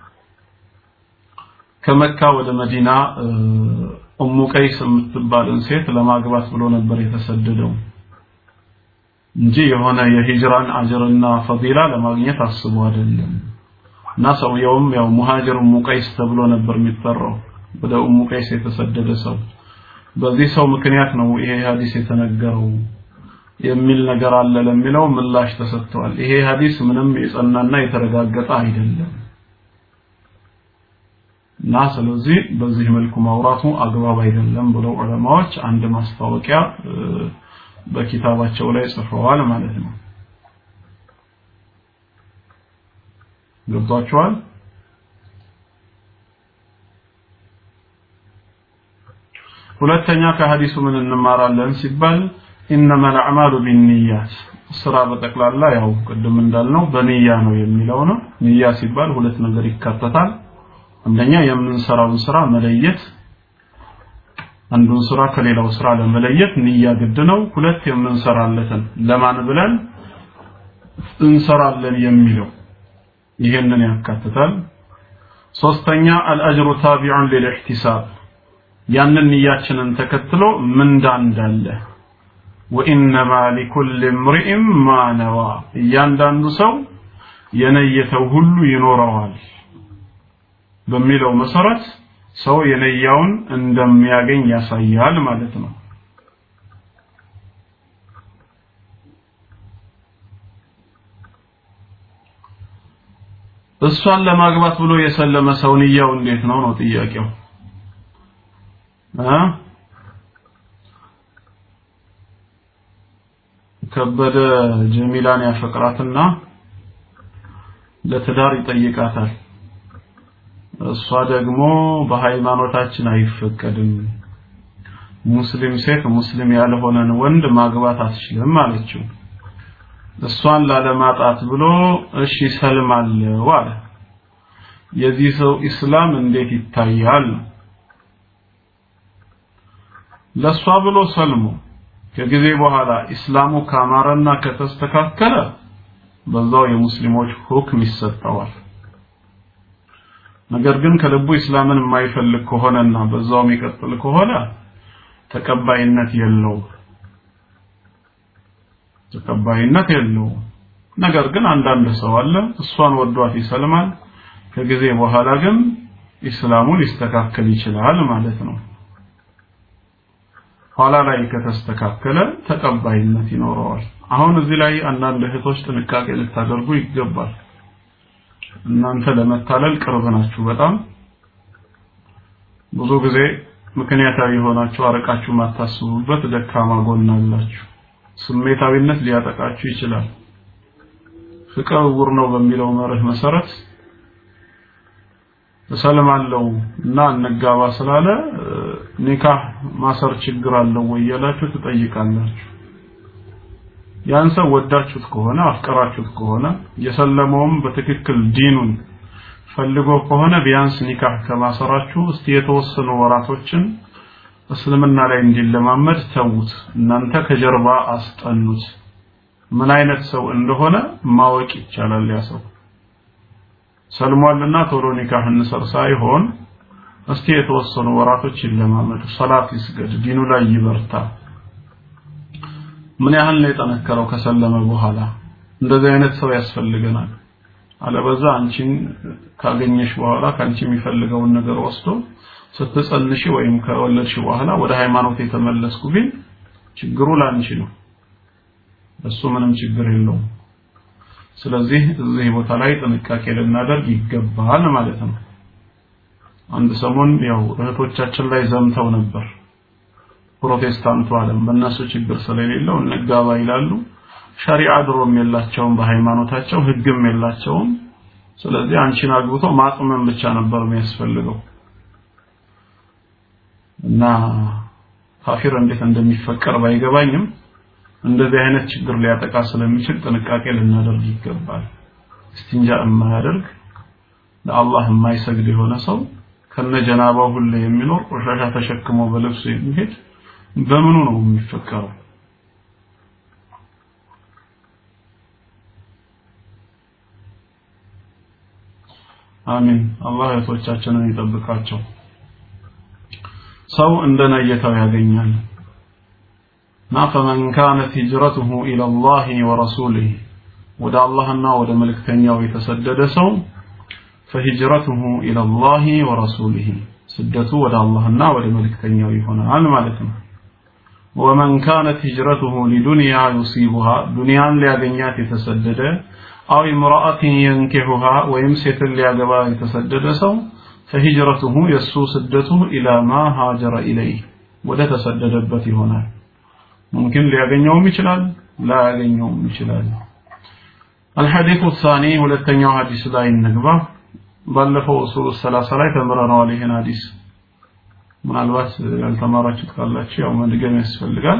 Speaker 2: ከመካ ወደ መዲና ኡሙ ቀይስ የምትባልን ሴት ለማግባት ብሎ ነበር የተሰደደው እንጂ የሆነ የሂጅራን አጅርና ፈዲላ ለማግኘት አስቦ አይደለም እና ሰውየውም ያው ሙሃጅር ኡሙ ቀይስ ተብሎ ነበር የሚጠራው ወደ ኡሙ ቀይስ የተሰደደ ሰው በዚህ ሰው ምክንያት ነው ይሄ ሐዲስ የተነገረው የሚል ነገር አለ ለሚለው ምላሽ ተሰጥቷል ይሄ ሐዲስ ምንም የጸናና የተረጋገጠ አይደለም እና ስለዚህ በዚህ መልኩ ማውራቱ አግባብ አይደለም ብለው ዑለማዎች አንድ ማስታወቂያ በኪታባቸው ላይ ጽፈዋል ማለት ነው ገብቷችኋል ሁለተኛ ከሐዲሱ ምን እንማራለን ሲባል ኢነማ አልአዕማሉ ቢንኒያት ስራ በጠቅላላ ያው ቅድም እንዳልነው በንያ ነው የሚለው ነው ንያ ሲባል ሁለት ነገር ይካተታል አንደኛ የምንሰራውን ስራ መለየት አንዱን ስራ ከሌላው ስራ ለመለየት ንያ ግድ ነው ሁለት የምንሰራለትን ለማን ብለን እንሰራለን የሚለው ይሄንን ያካትታል ሶስተኛ አልአጅሩ ታቢዑን ሊልኢህቲሳብ ያንን ንያችንን ተከትሎ ምንዳ እንዳለ ወኢነማ ሊኩል እምሪእም ማ ነዋ እያንዳንዱ ሰው የነየተው ሁሉ ይኖረዋል በሚለው መሰረት ሰው የነያውን እንደሚያገኝ ያሳያል ማለት ነው እሷን ለማግባት ብሎ የሰለመ ሰው ንያው እንዴት ነው ነው ጥያቄው እ ከበደ ጀሚላን ያፈቅራትና ለትዳር ይጠይቃታል እሷ ደግሞ በሃይማኖታችን አይፈቀድም ሙስሊም ሴት ሙስሊም ያልሆነን ወንድ ማግባት አትችልም አለችው እሷን ላለማጣት ብሎ እሺ ሰልማለሁ አለ የዚህ ሰው ኢስላም እንዴት ይታያል ለሷ ብሎ ሰልሞ ከጊዜ በኋላ ኢስላሙ ካማረና ከተስተካከለ በዛው የሙስሊሞች ሁክም ይሰጠዋል ነገር ግን ከልቡ ኢስላምን የማይፈልግ ከሆነና በዛው የሚቀጥል ከሆነ ተቀባይነት የለው ተቀባይነት የለው ነገር ግን አንዳንድ ሰው አለ እሷን ወዷት ይሰልማል ከጊዜ በኋላ ግን ኢስላሙ ሊስተካከል ይችላል ማለት ነው ኋላ ላይ ከተስተካከለ ተቀባይነት ይኖረዋል አሁን እዚህ ላይ አንዳንድ እህቶች ጥንቃቄ ልታደርጉ ይገባል እናንተ ለመታለል ቅርብ ናችሁ በጣም ብዙ ጊዜ ምክንያታዊ የሆናችሁ አረቃችሁ ማታስቡበት ደካማ ጎን አላችሁ ስሜታዊነት ሊያጠቃችሁ ይችላል ፍቅር እውር ነው በሚለው መርህ መሰረት እሰልማለሁ እና እንጋባ ስላለ ኒካህ ማሰር ችግር አለው ወይ ያላችሁ ትጠይቃላችሁ ያን ሰው ወዳችሁት ከሆነ አፍቀራችሁት ከሆነ የሰለመውም በትክክል ዲኑን ፈልጎ ከሆነ ቢያንስ ኒካህ ከማሰራችሁ እስቲ የተወሰኑ ወራቶችን እስልምና ላይ እንዲለማመድ ተዉት እናንተ ከጀርባ አስጠኑት ምን አይነት ሰው እንደሆነ ማወቅ ይቻላል ያ ሰው ሰልሟልና ቶሎ ኒካህ እንሰር ሳይሆን እስቲ የተወሰኑ ወራቶች ይለማመዱ ሰላት ይስገድ ዲኑ ላይ ይበርታ ምን ያህል ነው የጠነከረው ከሰለመ በኋላ እንደዚህ አይነት ሰው ያስፈልገናል አለበዛ አንቺን ካገኘሽ በኋላ ካንቺ የሚፈልገውን ነገር ወስዶ ስትጸንሽ ወይም ከወለድሽ በኋላ ወደ ሃይማኖት የተመለስኩ ግን ችግሩ ላንቺ ነው እሱ ምንም ችግር የለውም ስለዚህ እዚህ ቦታ ላይ ጥንቃቄ ልናደርግ ይገባል ማለት ነው አንድ ሰሞን ያው እህቶቻችን ላይ ዘምተው ነበር ፕሮቴስታንቱ ዓለም በእነሱ ችግር ስለሌለው እንጋባ ይላሉ ሸሪዓ ድሮም የላቸውም በሃይማኖታቸው ህግም የላቸውም ስለዚህ አንቺን አግብቶ ማጥመን ብቻ ነበር የሚያስፈልገው እና ካፊር እንዴት እንደሚፈቀር ባይገባኝም እንደዚህ አይነት ችግር ሊያጠቃ ስለሚችል ጥንቃቄ ልናደርግ ይገባል እስቲንጃ የማያደርግ ለአላህ የማይሰግድ የሆነ ሰው ከነጀናባው ሁሌ የሚኖር ቆሻሻ ተሸክሞ በልብሱ የሚሄድ በምኑ ነው የሚፈቀረው? አሚን። አላህ እህቶቻችንን ይጠብቃቸው። ሰው እንደ ነየተው ያገኛል እና ፈመን ካነት ሂጅረቱሁ ኢለላሂ ወረሱሊህ ወደ አላህና ወደ መልእክተኛው የተሰደደ ሰው ፈሂጅረቱሁ ኢለላሂ ወረሱሊህ ስደቱ ወደ አላህና ወደ መልእክተኛው ይሆናል ማለት ነው። ወመን ካነት ሂጅረቱሁ ሊዱንያ ዩሲቡሃ ዱንያን ሊያገኛት የተሰደደ አው ኢምራአትን የንኪሑሃ ወይም ሴትን ሊያገባ የተሰደደ ሰው ፈሂጅረቱሁ የእሱ ስደቱ ኢላ ማ ሃጀረ ኢለይህ ወደ ተሰደደበት ይሆናል። ሙምኪን ሊያገኘውም ይችላል ላያገኘውም ይችላል። الحديث الثاني ሁለተኛው ሐዲስ ላይ እንግባ። ባለፈው ኡሱል ሰላሳ ላይ ተምረነዋል ይሄን ሐዲስ። ምናልባት ያልተማራችሁት ካላችሁ ያው መድገም ያስፈልጋል።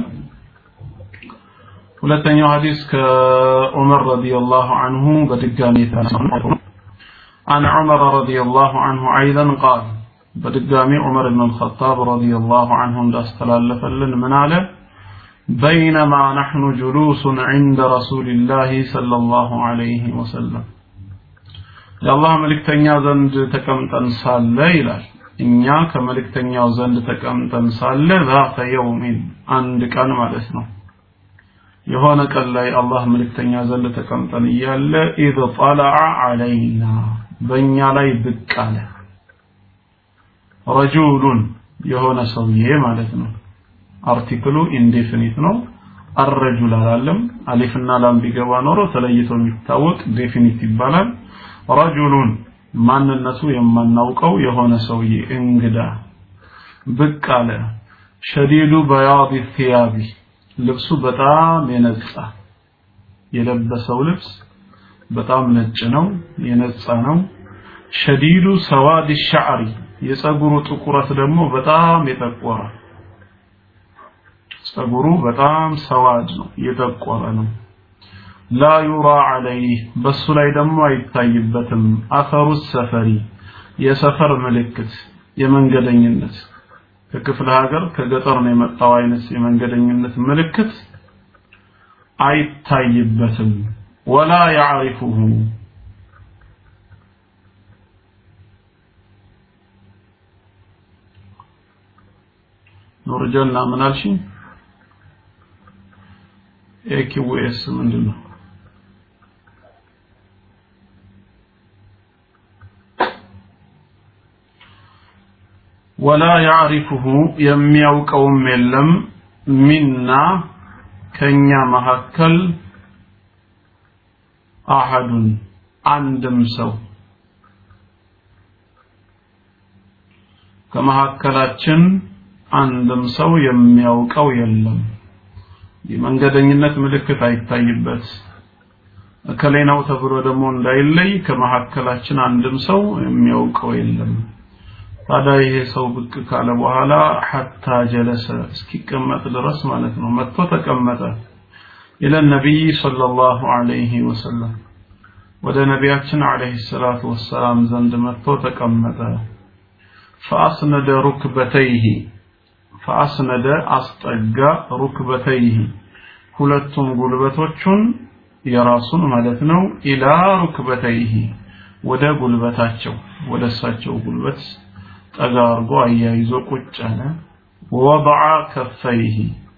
Speaker 2: ሁለተኛው ሐዲስ ከዑመር ረዲየላሁ عنه በድጋሚ የተነሳው عن عمر رضي الله عنه أيضا قال بدقامي عمر بن الخطاب رضي الله عنه استلالف لن من على بينما نحن جلوس عند رسول الله صلى الله عليه وسلم የአላህ መልእክተኛ ዘንድ ተቀምጠን ሳለ ይላል እኛ ከመልእክተኛው ዘንድ ተቀምጠን ሳለ ዛተ የውሚን አንድ ቀን ማለት ነው የሆነ ቀን ላይ አላህ መልእክተኛ ዘንድ ተቀምጠን እያለ ኢዝ ጠለዐ ዐለይና በእኛ ላይ ብቅ አለ ረጁሉን የሆነ ሰውዬ ማለት ነው አርቲክሉ ኢንዴፊኒት ነው አረጁል አላለም አሊፍና ላም ቢገባ ኖሮ ተለይቶ የሚታወቅ ዴፊኒት ይባላል ረጁሉን ማንነቱ የማናውቀው የሆነ ሰውዬ እንግዳ ብቅ አለ ሸዲዱ በያድ ቲያቢ ልብሱ በጣም የነጻ የለበሰው ልብስ በጣም ነጭ ነው የነጻ ነው ሸዲዱ ሰዋድ ሻዕሪ የጸጉሩ ጥቁረት ደግሞ በጣም የጠቆረ ጸጉሩ በጣም ሰዋድ ነው የጠቆረ ነው ላ ዩራ ዐለይህ በሱ ላይ ደግሞ አይታይበትም አፈሩ ሰፈሪ የሰፈር ምልክት የመንገደኝነት ከክፍለ ሀገር ከገጠር ነው የመጣው አይነት የመንገደኝነት ምልክት አይታይበትም ወላ ያዕሪፉሁ ኑርጀና ምን አልሽኝ ኤኪዌስ ምንድን ነው ወላ ያዕሪፉሁ የሚያውቀውም የለም ሚና ከኛ መካከል አሐዱን አንድም ሰው ከመካከላችን አንድም ሰው የሚያውቀው የለም የመንገደኝነት ምልክት አይታይበት እከሌ ነው ተብሎ ደግሞ እንዳይለይ ከመካከላችን አንድም ሰው የሚያውቀው የለም ታዲያ ይሄ ሰው ብቅ ካለ በኋላ ሐታ ጀለሰ እስኪቀመጥ ድረስ ማለት ነው መጥቶ ተቀመጠ ኢለ ነቢይ ሰለላሁ ዐለይሂ ወሰለም ወደ ነቢያችን ዐለይሂ ሰላቱ ወሰላም ዘንድ መጥቶ ተቀመጠ ፈአስነደ ሩክበተይህ ፈአስነደ አስጠጋ ሩክበተይህ ሁለቱም ጉልበቶቹን የራሱን ማለት ነው ኢላ ሩክበተይህ ወደ ጉልበታቸው ወደ እሳቸው ጉልበት ጠጋ አርጎ አያይዞ ቁጭ አለ ወضع ከፈይህ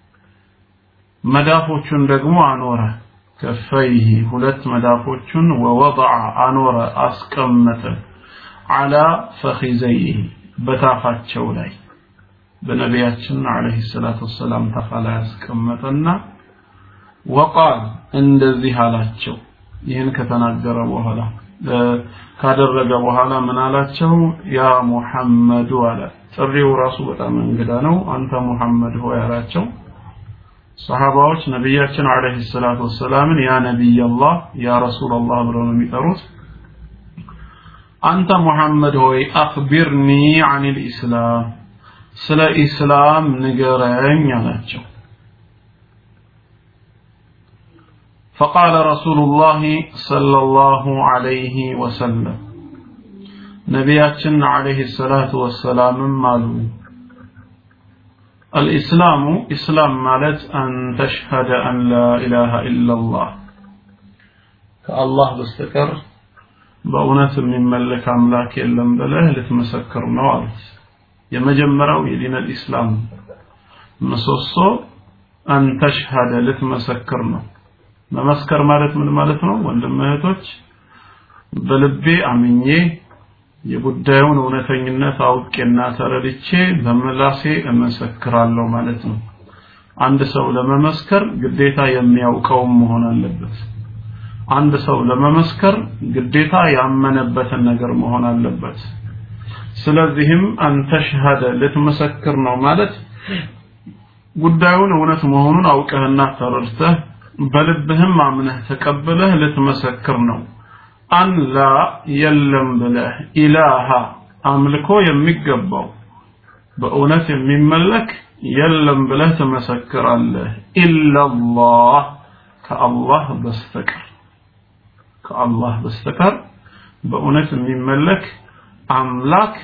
Speaker 2: መዳፎቹን ደግሞ አኖረ ከፈይህ ሁለት መዳፎቹን ወወضع አኖረ አስቀመጠ على ፈኺዘይህ በታፋቸው ላይ በነቢያችን አለይሂ ሰላቱ ወሰላም ታፋ ላይ ያስቀመጠና ወቃል እንደዚህ አላቸው ይህን ከተናገረ በኋላ ካደረገ በኋላ ምን አላቸው ያ ሙሐመዱ አለ ጥሪው ራሱ በጣም እንግዳ ነው አንተ ሙሐመድ ሆይ አላቸው ሰሃባዎች ነቢያችን አለይሂ ሰላቱ ወሰላምን ያ ነቢይ አላህ ያ ረሱል አላህ ብለው ነው የሚጠሩት አንተ ሙሐመድ ሆይ አኽቢርኒ አኒል ኢስላም ስለ ኢስላም ንገረኝ አላቸው فقال رسول الله صلى الله عليه وسلم ነቢያችን አለይሂ ሰላቱ ወሰላምም አሉ الإسلام إسلام مالت أن تشهد أن لا إله إلا الله كالله بستكر بأونة من ملك أملاك إلا بله لتمسكر نوالت يمجمروا يدين الإسلام مصوصو أن تشهد لتمسكرنا መመስከር ማለት ምን ማለት ነው ወንድም እህቶች በልቤ አምኜ የጉዳዩን እውነተኝነት አውቄና ተረድቼ በምላሴ እመሰክራለሁ ማለት ነው አንድ ሰው ለመመስከር ግዴታ የሚያውቀውም መሆን አለበት አንድ ሰው ለመመስከር ግዴታ ያመነበትን ነገር መሆን አለበት ስለዚህም አንተ ሸሃደ ልትመሰክር ነው ማለት ጉዳዩን እውነት መሆኑን አውቀህና ተረድተህ በልብህም አምነህ ተቀብለህ ልትመሰክር ነው አን ላ የለም ብለህ ኢላሃ አምልኮ የሚገባው በእውነት የሚመለክ የለም ብለህ ትመሰክራለህ ኢላላህ ከአላህ በስተቀር ከአላህ በስተቀር በእውነት የሚመለክ አምላክ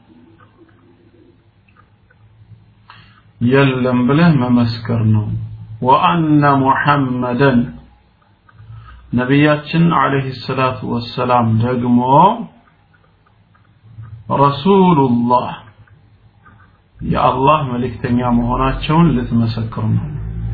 Speaker 2: የለም ብለህ መመስከር ነው ወአነ ሙሐመደን ነቢያችን አለይሂ ሰላቱ ወሰላም ደግሞ ረሱሉላህ የአላህ መልእክተኛ መሆናቸውን ልትመሰክሩ ነው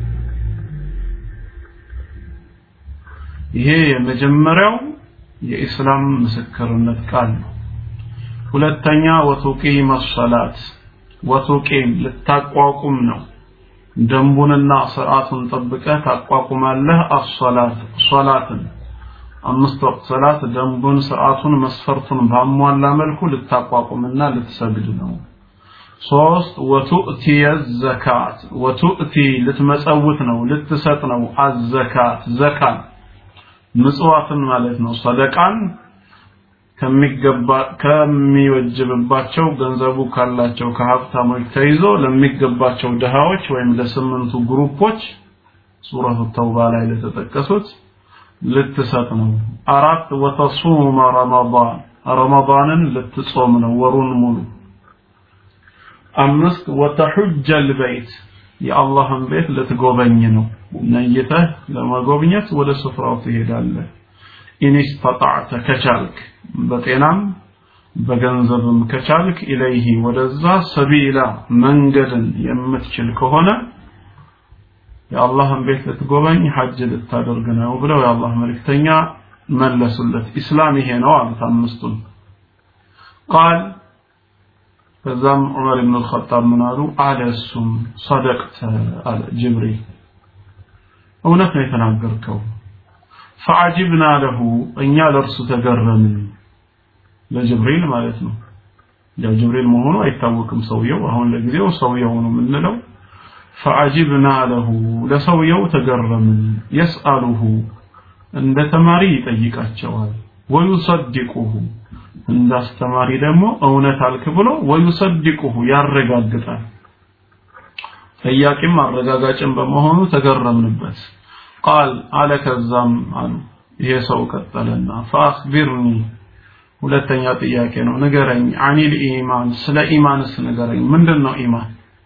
Speaker 2: ይሄ የመጀመሪያው የኢስላም ምስክርነት ቃል ነው ሁለተኛ ወቱቂም ሰላት ወቱቂም ልታቋቁም ነው ደንቡንና ስርዓቱን ጠብቀህ ታቋቁማለህ አሶላት ሶላትን አምስት ወቅት ሰላት ደንቡን ስርዓቱን መስፈርቱን ባሟላ መልኩ ልታቋቁምና ልትሰግድ ነው ሶስት ወቱእቲ ዘካት ወቱእቲ ልትመጸውት ነው ልትሰጥ ነው አዘካት ዘካን ምጽዋትን ማለት ነው ሰደቃን ከሚገባ ከሚወጅብባቸው ገንዘቡ ካላቸው ከሀብታሞች ተይዞ ለሚገባቸው ድሃዎች ወይም ለስምንቱ ግሩፖች ሱረቱ ተውባ ላይ ለተጠቀሱት ልትሰጥ ነው አራት ወተሱመ ረመዳን ረመዳንን ልትጾም ነው ወሩን ሙሉ አምስት ወተሑጀ ልበይት የአላህን ቤት ልትጎበኝ ነው ነይተህ ለመጎብኘት ወደ ስፍራው ትሄዳለህ ኢንስተጣዕተ ከቻልክ በጤናም በገንዘብም ከቻልክ ኢለይሂ ወደዛ ሰቢላ መንገድን የምትችል ከሆነ የአላህን ቤት ልትጎበኝ ሐጅ ልታደርግ ነው ብለው የአላህ መልእክተኛ መለሱለት ኢስላም ይሄ ነው አሉት አምስቱን ቃል ከዛም ዑመር ብን አልኸጣብ ምን አሉ አለ እሱም ሰደቅተ አለ ጅብሪል እውነት ነው የተናገርከው ፈዓጅብና ለሁ እኛ ለእርሱ ተገረምን ለጅብሪል ማለት ነው ያው ጅብሪል መሆኑ አይታወቅም ሰውየው አሁን ለጊዜው ሰውየው ነው የምንለው ፈዓጅብና ለሁ ለሰውየው ተገረምን የስአሉሁ እንደ ተማሪ ይጠይቃቸዋል ወዩሰድቁሁ እንደ አስተማሪ ደግሞ እውነት አልክ ብሎ ወዩሰድቁሁ ያረጋግጣል ጠያቂም አረጋጋጭም በመሆኑ ተገረምንበት ቃል አለ ከዛም አሉ ይሄ ሰው ቀጠለና ፈአኽቢርኒ ሁለተኛ ጥያቄ ነው ንገረኝ አኒል ኢማን ስለ ኢማንስ ንገረኝ ምንድን ነው ኢማን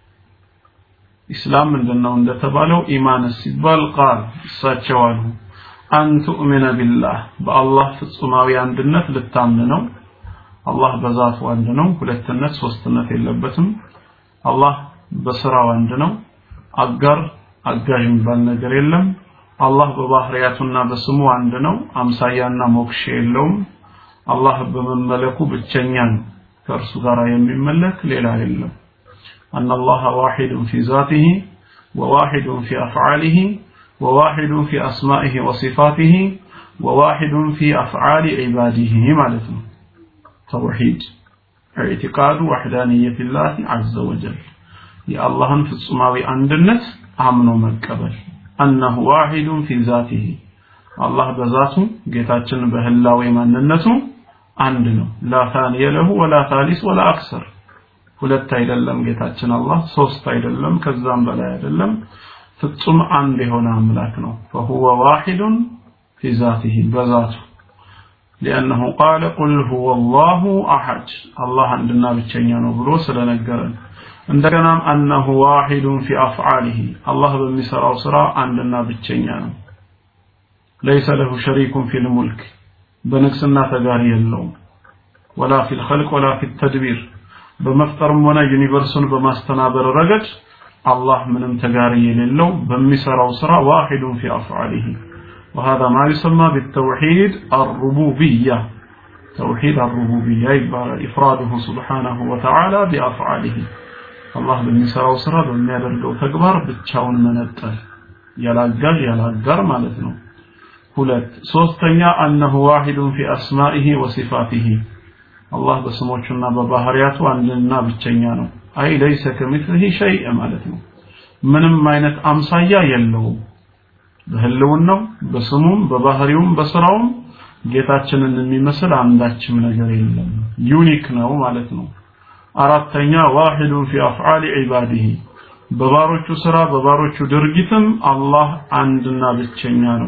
Speaker 2: ኢስላም ምንድን ነው እንደተባለው ኢማንስ ሲባል ቃል እሳቸው አሉ አን ቱእሚነ ቢላህ በአላህ ፍጹማዊ አንድነት ልታምን ነው አላህ በዛቱ አንድ ነው ሁለትነት ሶስትነት የለበትም አላህ በስራው አንድ ነው አጋር አጋዥ የሚባል ነገር የለም አላህ በባህሪያቱና በስሙ አንድ ነው አምሳያና ሞክሼ የለውም አላህ በመመለኩ ብቸኛ ነው ከእርሱ ጋር የሚመለክ ሌላ የለም أن الله واحد في ذاته وواحد في أفعاله وواحد في أسمائه وصفاته وواحد في أفعال عباده مالته توحيد اعتقاد وحدانية الله عز وجل يا الله في السماوي عندنت አምኖ መቀበል أنه واحد في ذاته الله በዛቱ ጌታችን በህላዌ ማንነቱ አንድ ነው لا ثاني له ولا ثالث ولا أكثر ሁለት አይደለም ጌታችን አላህ ሶስት አይደለም ከዛም በላይ አይደለም ፍጹም አንድ የሆነ አምላክ ነው فهو واحد في ذاته በዛቱ لأنه قال قل هو الله أحد الله عندنا بتشينا بلو سلنجرن እንደገናም أنه واحد في أفعاله الله በሚሰራው ስራ አንድና ብቸኛ ነው ليس له شريك في الملك በንግስና ተጋሪ የለውም ولا في الخلق ولا في التدبير በመፍጠርም ሆነ ዩኒቨርሱን በማስተናበር ረገድ አላህ ምንም ተጋሪ የሌለው በሚሰራው ስራ واحد في أفعاله وهذا ما يسمى بالتوحيد الربوبية توحيد الربوبية إفراده سبحانه وتعالى بأفعاله الله በሚሰራው ስራ በሚያደርገው ተግባር ብቻውን መነጠል ያላጋዥ ያላጋር ማለት ነው ሁለት ሶስተኛ أنه واحد في أسمائه وصفاته አላህ በስሞቹና በባህሪያቱ አንድና ብቸኛ ነው አይ ለይሰ ከሚስሊሂ ሸይء ማለት ነው ምንም አይነት አምሳያ የለውም በህልውናው በስሙም በባህሪውም በስራውም ጌታችንን የሚመስል አንዳችም ነገር የለም ዩኒክ ነው ማለት ነው አራተኛ ዋሂዱ ፊ አፍዓሊ ዒባዲሂ በባሮቹ ስራ በባሮቹ ድርጊትም አላህ አንድና ብቸኛ ነው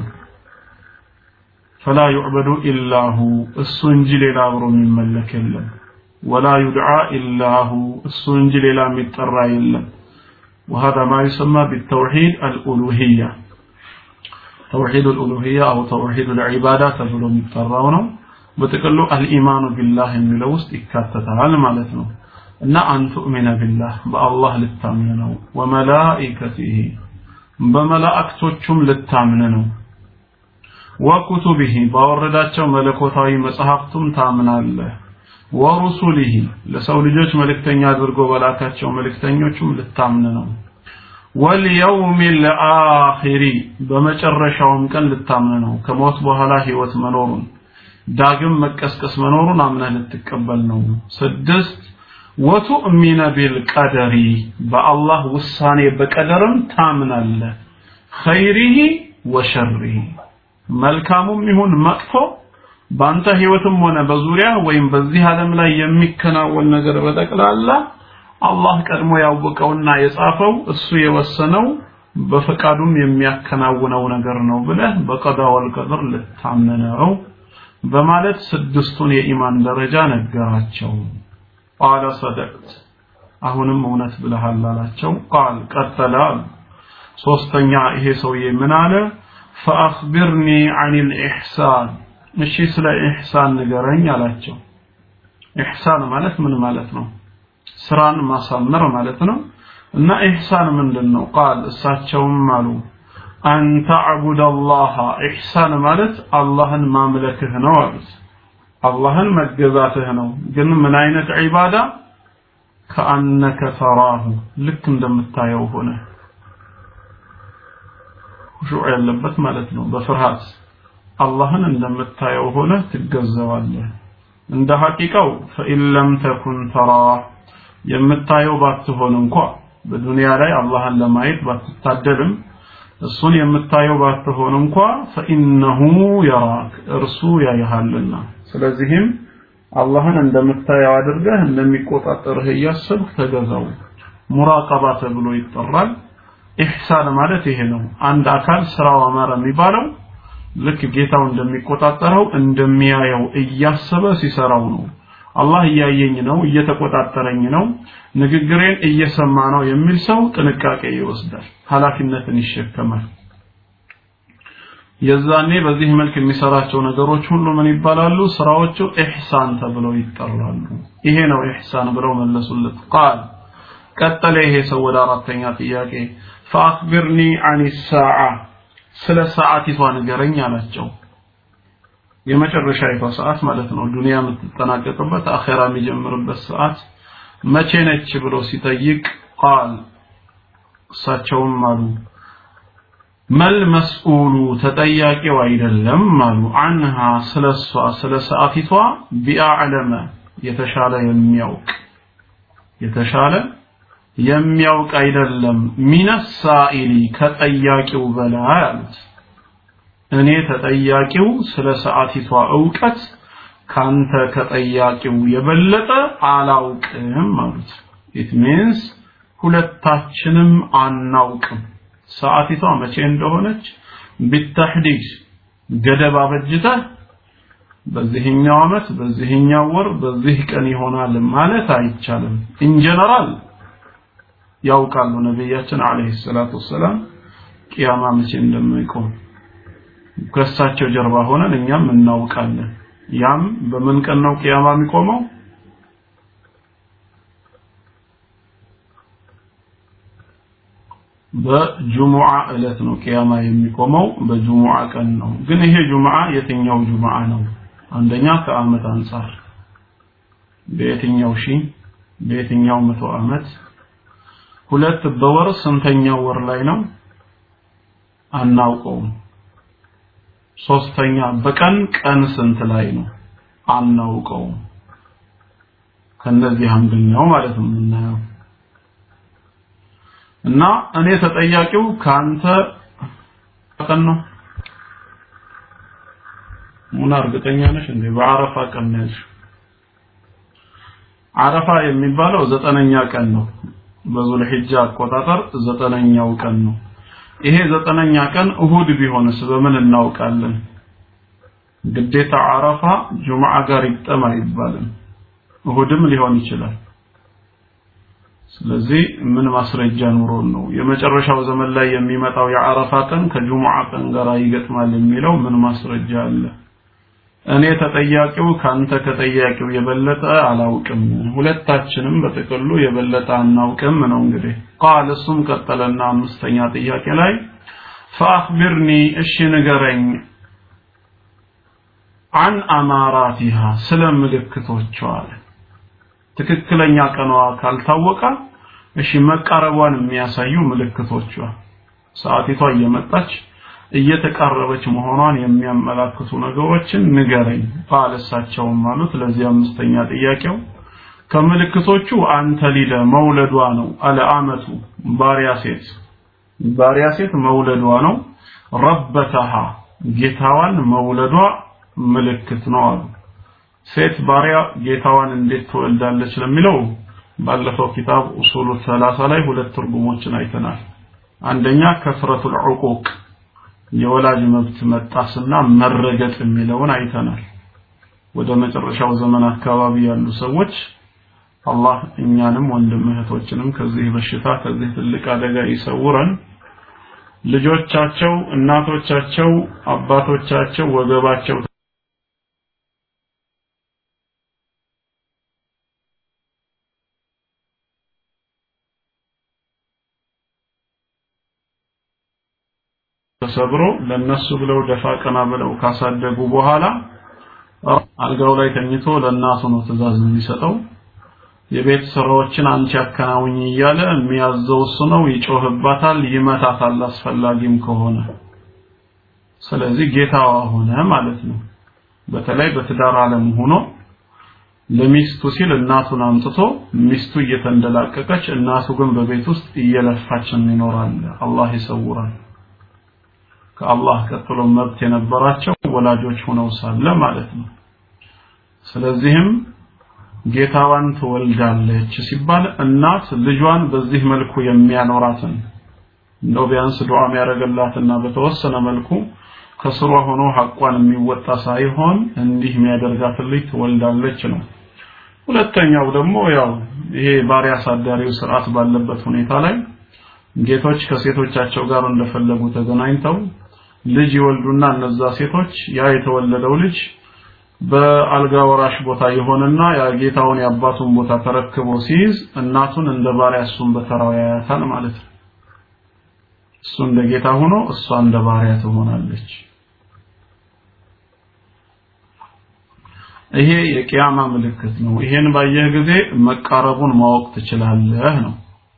Speaker 2: ፈላ ዩዕበዱ ኢላሁ እሱ እንጂ ሌላ አብሮ የሚመለክ የለም ወላ ዩድዓ ኢላሁ እሱ እንጂ ሌላ የሚጠራ የለም وهذا ما يسمى بالتوحيد الألوهية توحيد الألوهية أو توحيد العبادة تبلو متفرونه بتقلو الإيمان بالله من لوست إكاتتها مالتنا أن أن تؤمن بالله بالله للتامنه وملائكته بملائكتهم للتامنه وكتبه باورداتቸው መለኮታዊ መጽሐፍቱም ታምናለህ ወሩሱሊሂ ለሰው ልጆች መልእክተኛ አድርጎ በላካቸው መልእክተኞቹም ልታምን ነው ወልየውም ልአኺሪ በመጨረሻውም ቀን ልታምን ነው ከሞት በኋላ ህይወት መኖሩን ዳግም መቀስቀስ መኖሩን አምነህ ልትቀበል ነው ስድስት ወቱእሚነ ቢልቀደሪ በአላህ ውሳኔ በቀደርም ታምናለህ ኸይሪሂ ወሸሪሂ መልካሙም ይሁን መጥፎ በአንተ ህይወትም ሆነ በዙሪያ ወይም በዚህ ዓለም ላይ የሚከናወን ነገር በጠቅላላ አላህ ቀድሞ ያወቀውና የጻፈው እሱ የወሰነው በፈቃዱም የሚያከናውነው ነገር ነው ብለህ በቀዳ ወልቀድር ልታምነው በማለት ስድስቱን የኢማን ደረጃ ነገራቸው ቃለ ሰደቅት አሁንም እውነት ብለሃል አላቸው ቃል ቀጠለ ሶስተኛ ይሄ ሰውዬ ምን አለ ፈአኽቢርኒ አን ልኢሕሳን እሺ ስለ ኢሕሳን ንገረኝ አላቸው ኢሕሳን ማለት ምን ማለት ነው ስራን ማሳመር ማለት ነው እና ኢሕሳን ምንድን ነው ቃል እሳቸውም አሉ አን ተዕቡድ አላህ ኢሕሳን ማለት አላህን ማምለክህ ነው አሉት አላህን መገዛትህ ነው ግን ምን አይነት ዒባዳ ከአነከ ተራሁ ልክ እንደምታየው ሆነ ሁሹዕ ያለበት ማለት ነው በፍርሃት አላህን እንደምታየው ሆነ ትገዘዋለህ እንደ ሐቂቃው ፈኢን ለም ተኩን ተራ የምታየው ባትሆን እንኳ በዱንያ ላይ አላህን ለማየት ባትታደልም እሱን የምታየው ባትሆን እንኳ ፈኢነሁ የራክ እርሱ ያይሃልና ስለዚህም አላህን እንደምታየው አድርገህ እንደሚቆጣጠርህ እያሰብህ ተገዛው ሙራቀባ ተብሎ ይጠራል ኢሕሳን ማለት ይሄ ነው አንድ አካል ስራው አማረ የሚባለው ልክ ጌታው እንደሚቆጣጠረው እንደሚያየው እያሰበ ሲሰራው ነው አላህ እያየኝ ነው እየተቆጣጠረኝ ነው ንግግሬን እየሰማ ነው የሚል ሰው ጥንቃቄ ይወስዳል ኃላፊነትን ይሸከማል የዛኔ በዚህ መልክ የሚሰራቸው ነገሮች ሁሉ ምን ይባላሉ ስራዎቹ ኢሕሳን ተብለው ይጠራሉ ይሄ ነው ኢሕሳን ብለው መለሱለት ቃል ቀጠለ ይሄ ሰው ወደ አራተኛ ጥያቄ ፈአክቢርኒ አን ሳዓ ስለ ሰዓቲቷ ንገረኝ አላቸው የመጨረሻይቷ ሰዓት ማለት ነው ዱንያ የምትጠናቀቅበት አኼራ የሚጀምርበት ሰዓት መቼ ነች ብሎ ሲጠይቅ ቃል እሳቸውም አሉ መል መስኡሉ ተጠያቂው አይደለም አሉ አንሃ ስለ እሷ ስለ ሰዓቲቷ ቢአዕለመ የተሻለ የሚያውቅ የተሻለ የሚያውቅ አይደለም ሚነሳኢሊ ከጠያቂው በላይ አሉት እኔ ተጠያቂው ስለ ሰዓቲቷ እውቀት ካንተ ከጠያቂው የበለጠ አላውቅም አሉት ኢት ሚንስ ሁለታችንም አናውቅም ሰዓቲቷ መቼ እንደሆነች ቢተህዲድ ገደብ አበጅተህ በዚህኛው አመት በዚህኛው ወር በዚህ ቀን ይሆናል ማለት አይቻልም ኢን ጀነራል ያውቃሉ ነብያችን አለይሂ ሰላቱ ወሰላም ቂያማ መቼ እንደማይቆም ከእሳቸው ጀርባ ሆነን እኛም እናውቃለን ያም በምን ቀን ነው ቂያማ የሚቆመው በጁሙዓ እለት ነው ቂያማ የሚቆመው በጁሙዓ ቀን ነው ግን ይሄ ጁሙዓ የትኛው ጁሙዓ ነው አንደኛ ከአመት አንጻር በየትኛው ሺ በየትኛው መቶ አመት ሁለት በወር ስንተኛው ወር ላይ ነው አናውቀውም ሶስተኛ በቀን ቀን ስንት ላይ ነው አናውቀውም ከነዚህ አንደኛው ማለት ነው የምናየው እና እኔ ተጠያቂው ካንተ ቀን ነው ሙና እርግጠኛ ነሽ እንዴ በአረፋ ቀን ነሽ አረፋ የሚባለው ዘጠነኛ ቀን ነው በዙል ሒጃ አቆጣጠር ዘጠነኛው ቀን ነው ይሄ ዘጠነኛ ቀን እሁድ ቢሆንስ በምን እናውቃለን ግዴታ አረፋ ጁምዓ ጋር ይጠማ አይባልም እሁድም ሊሆን ይችላል ስለዚህ ምን ማስረጃ ኑሮን ነው የመጨረሻው ዘመን ላይ የሚመጣው የአረፋ ቀን ከጁሙዓ ቀን ጋር ይገጥማል የሚለው ምን ማስረጃ አለ እኔ ተጠያቂው ካንተ ከጠያቂው የበለጠ አላውቅም ሁለታችንም በጥቅሉ የበለጠ አናውቅም ነው እንግዲህ ቃል እሱም ቀጠለና አምስተኛ ጥያቄ ላይ ፈአኽቢርኒ እሺ ንገረኝ አን አማራቲሃ ስለ ምልክቶቿ አለ ትክክለኛ ቀኗ ካልታወቀ እሺ መቃረቧን የሚያሳዩ ምልክቶቿ ሰዓቲቷ እየመጣች እየተቃረበች መሆኗን የሚያመላክቱ ነገሮችን ንገረኝ ባለሳቸውም ማለት ለዚህ አምስተኛ ጥያቄው ከምልክቶቹ አንተ ሊደ መውለዷ ነው አለ አመቱ ባሪያ ሴት ባሪያ ሴት መውለዷ ነው ረበተሃ ጌታዋን መውለዷ ምልክት ነው አሉ ሴት ባሪያ ጌታዋን እንዴት ትወልዳለች ለሚለው ባለፈው ኪታብ ኡሱሉ 30 ላይ ሁለት ትርጉሞችን አይተናል አንደኛ ከስረቱል ዑቁቅ የወላጅ መብት መጣስና መረገጥ የሚለውን አይተናል ወደ መጨረሻው ዘመን አካባቢ ያሉ ሰዎች አላህ እኛንም ወንድም እህቶችንም ከዚህ በሽታ ከዚህ ትልቅ አደጋ ይሰውረን ልጆቻቸው እናቶቻቸው አባቶቻቸው ወገባቸው ተሰብሮ ለነሱ ብለው ደፋ ቀና ብለው ካሳደጉ በኋላ አልጋው ላይ ተኝቶ ለእናቱ ነው ትእዛዝ የሚሰጠው የቤት ስራዎችን አንቺ አከናውኝ እያለ የሚያዘው እሱ ነው ይጮህባታል ይመታታል አስፈላጊም ከሆነ ስለዚህ ጌታዋ ሆነ ማለት ነው በተለይ በትዳር ዓለም ሆኖ ለሚስቱ ሲል እናቱን አምጥቶ ሚስቱ እየተንደላቀቀች እናቱ ግን በቤት ውስጥ እየለፋችን ይኖራል አላህ ይሰውራል ከአላህ ቀጥሎ መብት የነበራቸው ወላጆች ሆነው ሳለ ማለት ነው ስለዚህም ጌታዋን ትወልዳለች ሲባል እናት ልጇን በዚህ መልኩ የሚያኖራትን እንደው ቢያንስ ዱዓ የሚያደርግላትና በተወሰነ መልኩ ከስሯ ሆኖ ሐቋን የሚወጣ ሳይሆን እንዲህ የሚያደርጋት ልጅ ትወልዳለች ነው ሁለተኛው ደግሞ ያው ይሄ ባሪያ አሳዳሪው ስርዓት ባለበት ሁኔታ ላይ ጌቶች ከሴቶቻቸው ጋር እንደፈለጉ ተገናኝተው ልጅ ይወልዱና እነዛ ሴቶች ያ የተወለደው ልጅ በአልጋ ወራሽ ቦታ የሆነና የጌታውን የአባቱን ቦታ ተረክቦ ሲይዝ እናቱን እንደ ባሪያ እሱን በተራው ያያታል ማለት ነው እሱ እንደ ጌታ ሆኖ እሷ እንደ ባሪያ ትሆናለች ይሄ የቂያማ ምልክት ነው ይሄን ባየህ ጊዜ መቃረቡን ማወቅ ትችላለህ ነው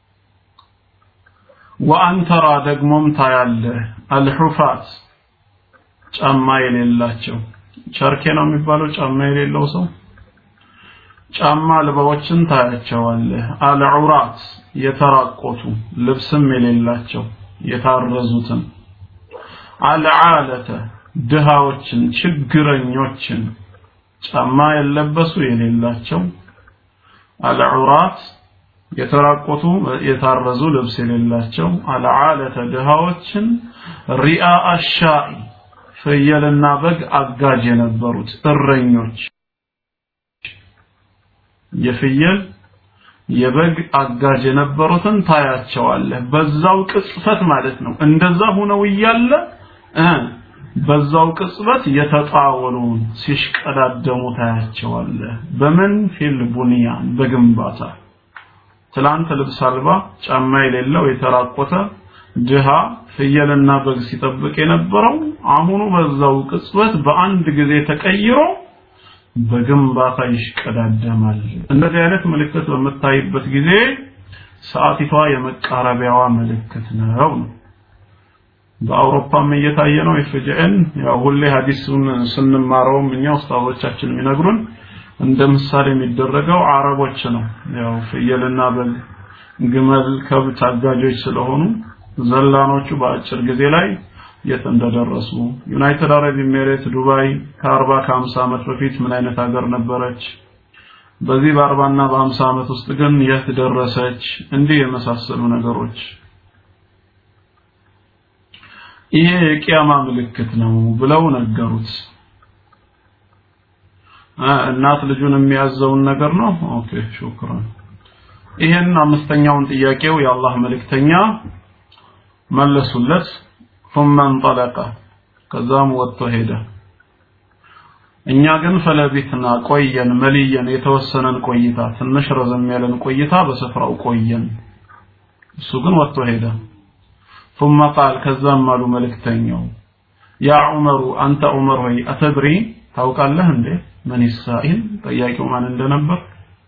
Speaker 2: ወአንተራ ደግሞም ታያለህ አልሑፋት ጫማ የሌላቸው ቸርኬ ነው የሚባለው ጫማ የሌለው ሰው ጫማ አልባዎችን ታያቸዋለህ አልዑራት የተራቆቱ ልብስም የሌላቸው የታረዙትን አልዓለተ ድሃዎችን ችግረኞችን ጫማ የለበሱ የሌላቸው አልዑራት የተራቆቱ የታረዙ ልብስ የሌላቸው አልዓለተ ድሃዎችን ሪአ አሻኢ ፍየልና በግ አጋዥ የነበሩት እረኞች የፍየል የበግ አጋዥ የነበሩትን ታያቸዋለህ በዛው ቅጽበት ማለት ነው እንደዛ ሆነው እያለ እ በዛው ቅጽበት የተጣወሉን ሲሽቀዳደሙ ታያቸዋለህ በምን ፊል ቡንያን በግንባታ ትላንት ልብስ አልባ ጫማ የሌለው የተራቆተ ድሃ ፍየልና በግ ሲጠብቅ የነበረው አሁኑ በዛው ቅጽበት በአንድ ጊዜ ተቀይሮ በግንባታ ይሽቀዳደማል እንደዚህ አይነት ምልክት በምታይበት ጊዜ ሰዓቲቷ የመቃረቢያዋ ምልክት ነው በአውሮፓም እየታየ ነው ኤፍጂኤን ያው ሁሌ ሐዲሱን ስንማረውም እኛ ኡስታዞቻችን የሚነግሩን እንደ ምሳሌ የሚደረገው አረቦች ነው ያው ፍየልና በግ ግመል ከብት አጋጆች ስለሆኑ ዘላኖቹ በአጭር ጊዜ ላይ የት እንደደረሱ ዩናይትድ አረብ ኤሚሬት ዱባይ ከ40 ከ50 ዓመት በፊት ምን አይነት ሀገር ነበረች በዚህ በ40 እና በ50 ዓመት ውስጥ ግን የት ደረሰች እንዲህ የመሳሰሉ ነገሮች ይሄ የቂያማ ምልክት ነው ብለው ነገሩት እናት ልጁን የሚያዘውን ነገር ነው ኦኬ ሹክራን ይሄን አምስተኛውን ጥያቄው የአላህ መልእክተኛ መለሱለት ثم انطلق ከዛም ወጥቶ ሄደ እኛ ግን ፈለቢትና ቆየን መልየን የተወሰነን ቆይታ ትንሽ ረዘም ያለን ቆይታ በስፍራው ቆየን እሱ ግን ወጥቶ ሄደ ثم قال ከዛም አሉ መልእክተኛው ያ ዑመሩ አንተ ዑመር ሆይ አተድሪ ታውቃለህ እንዴ ምን ይሳኢል ጠያቂው ማን እንደነበር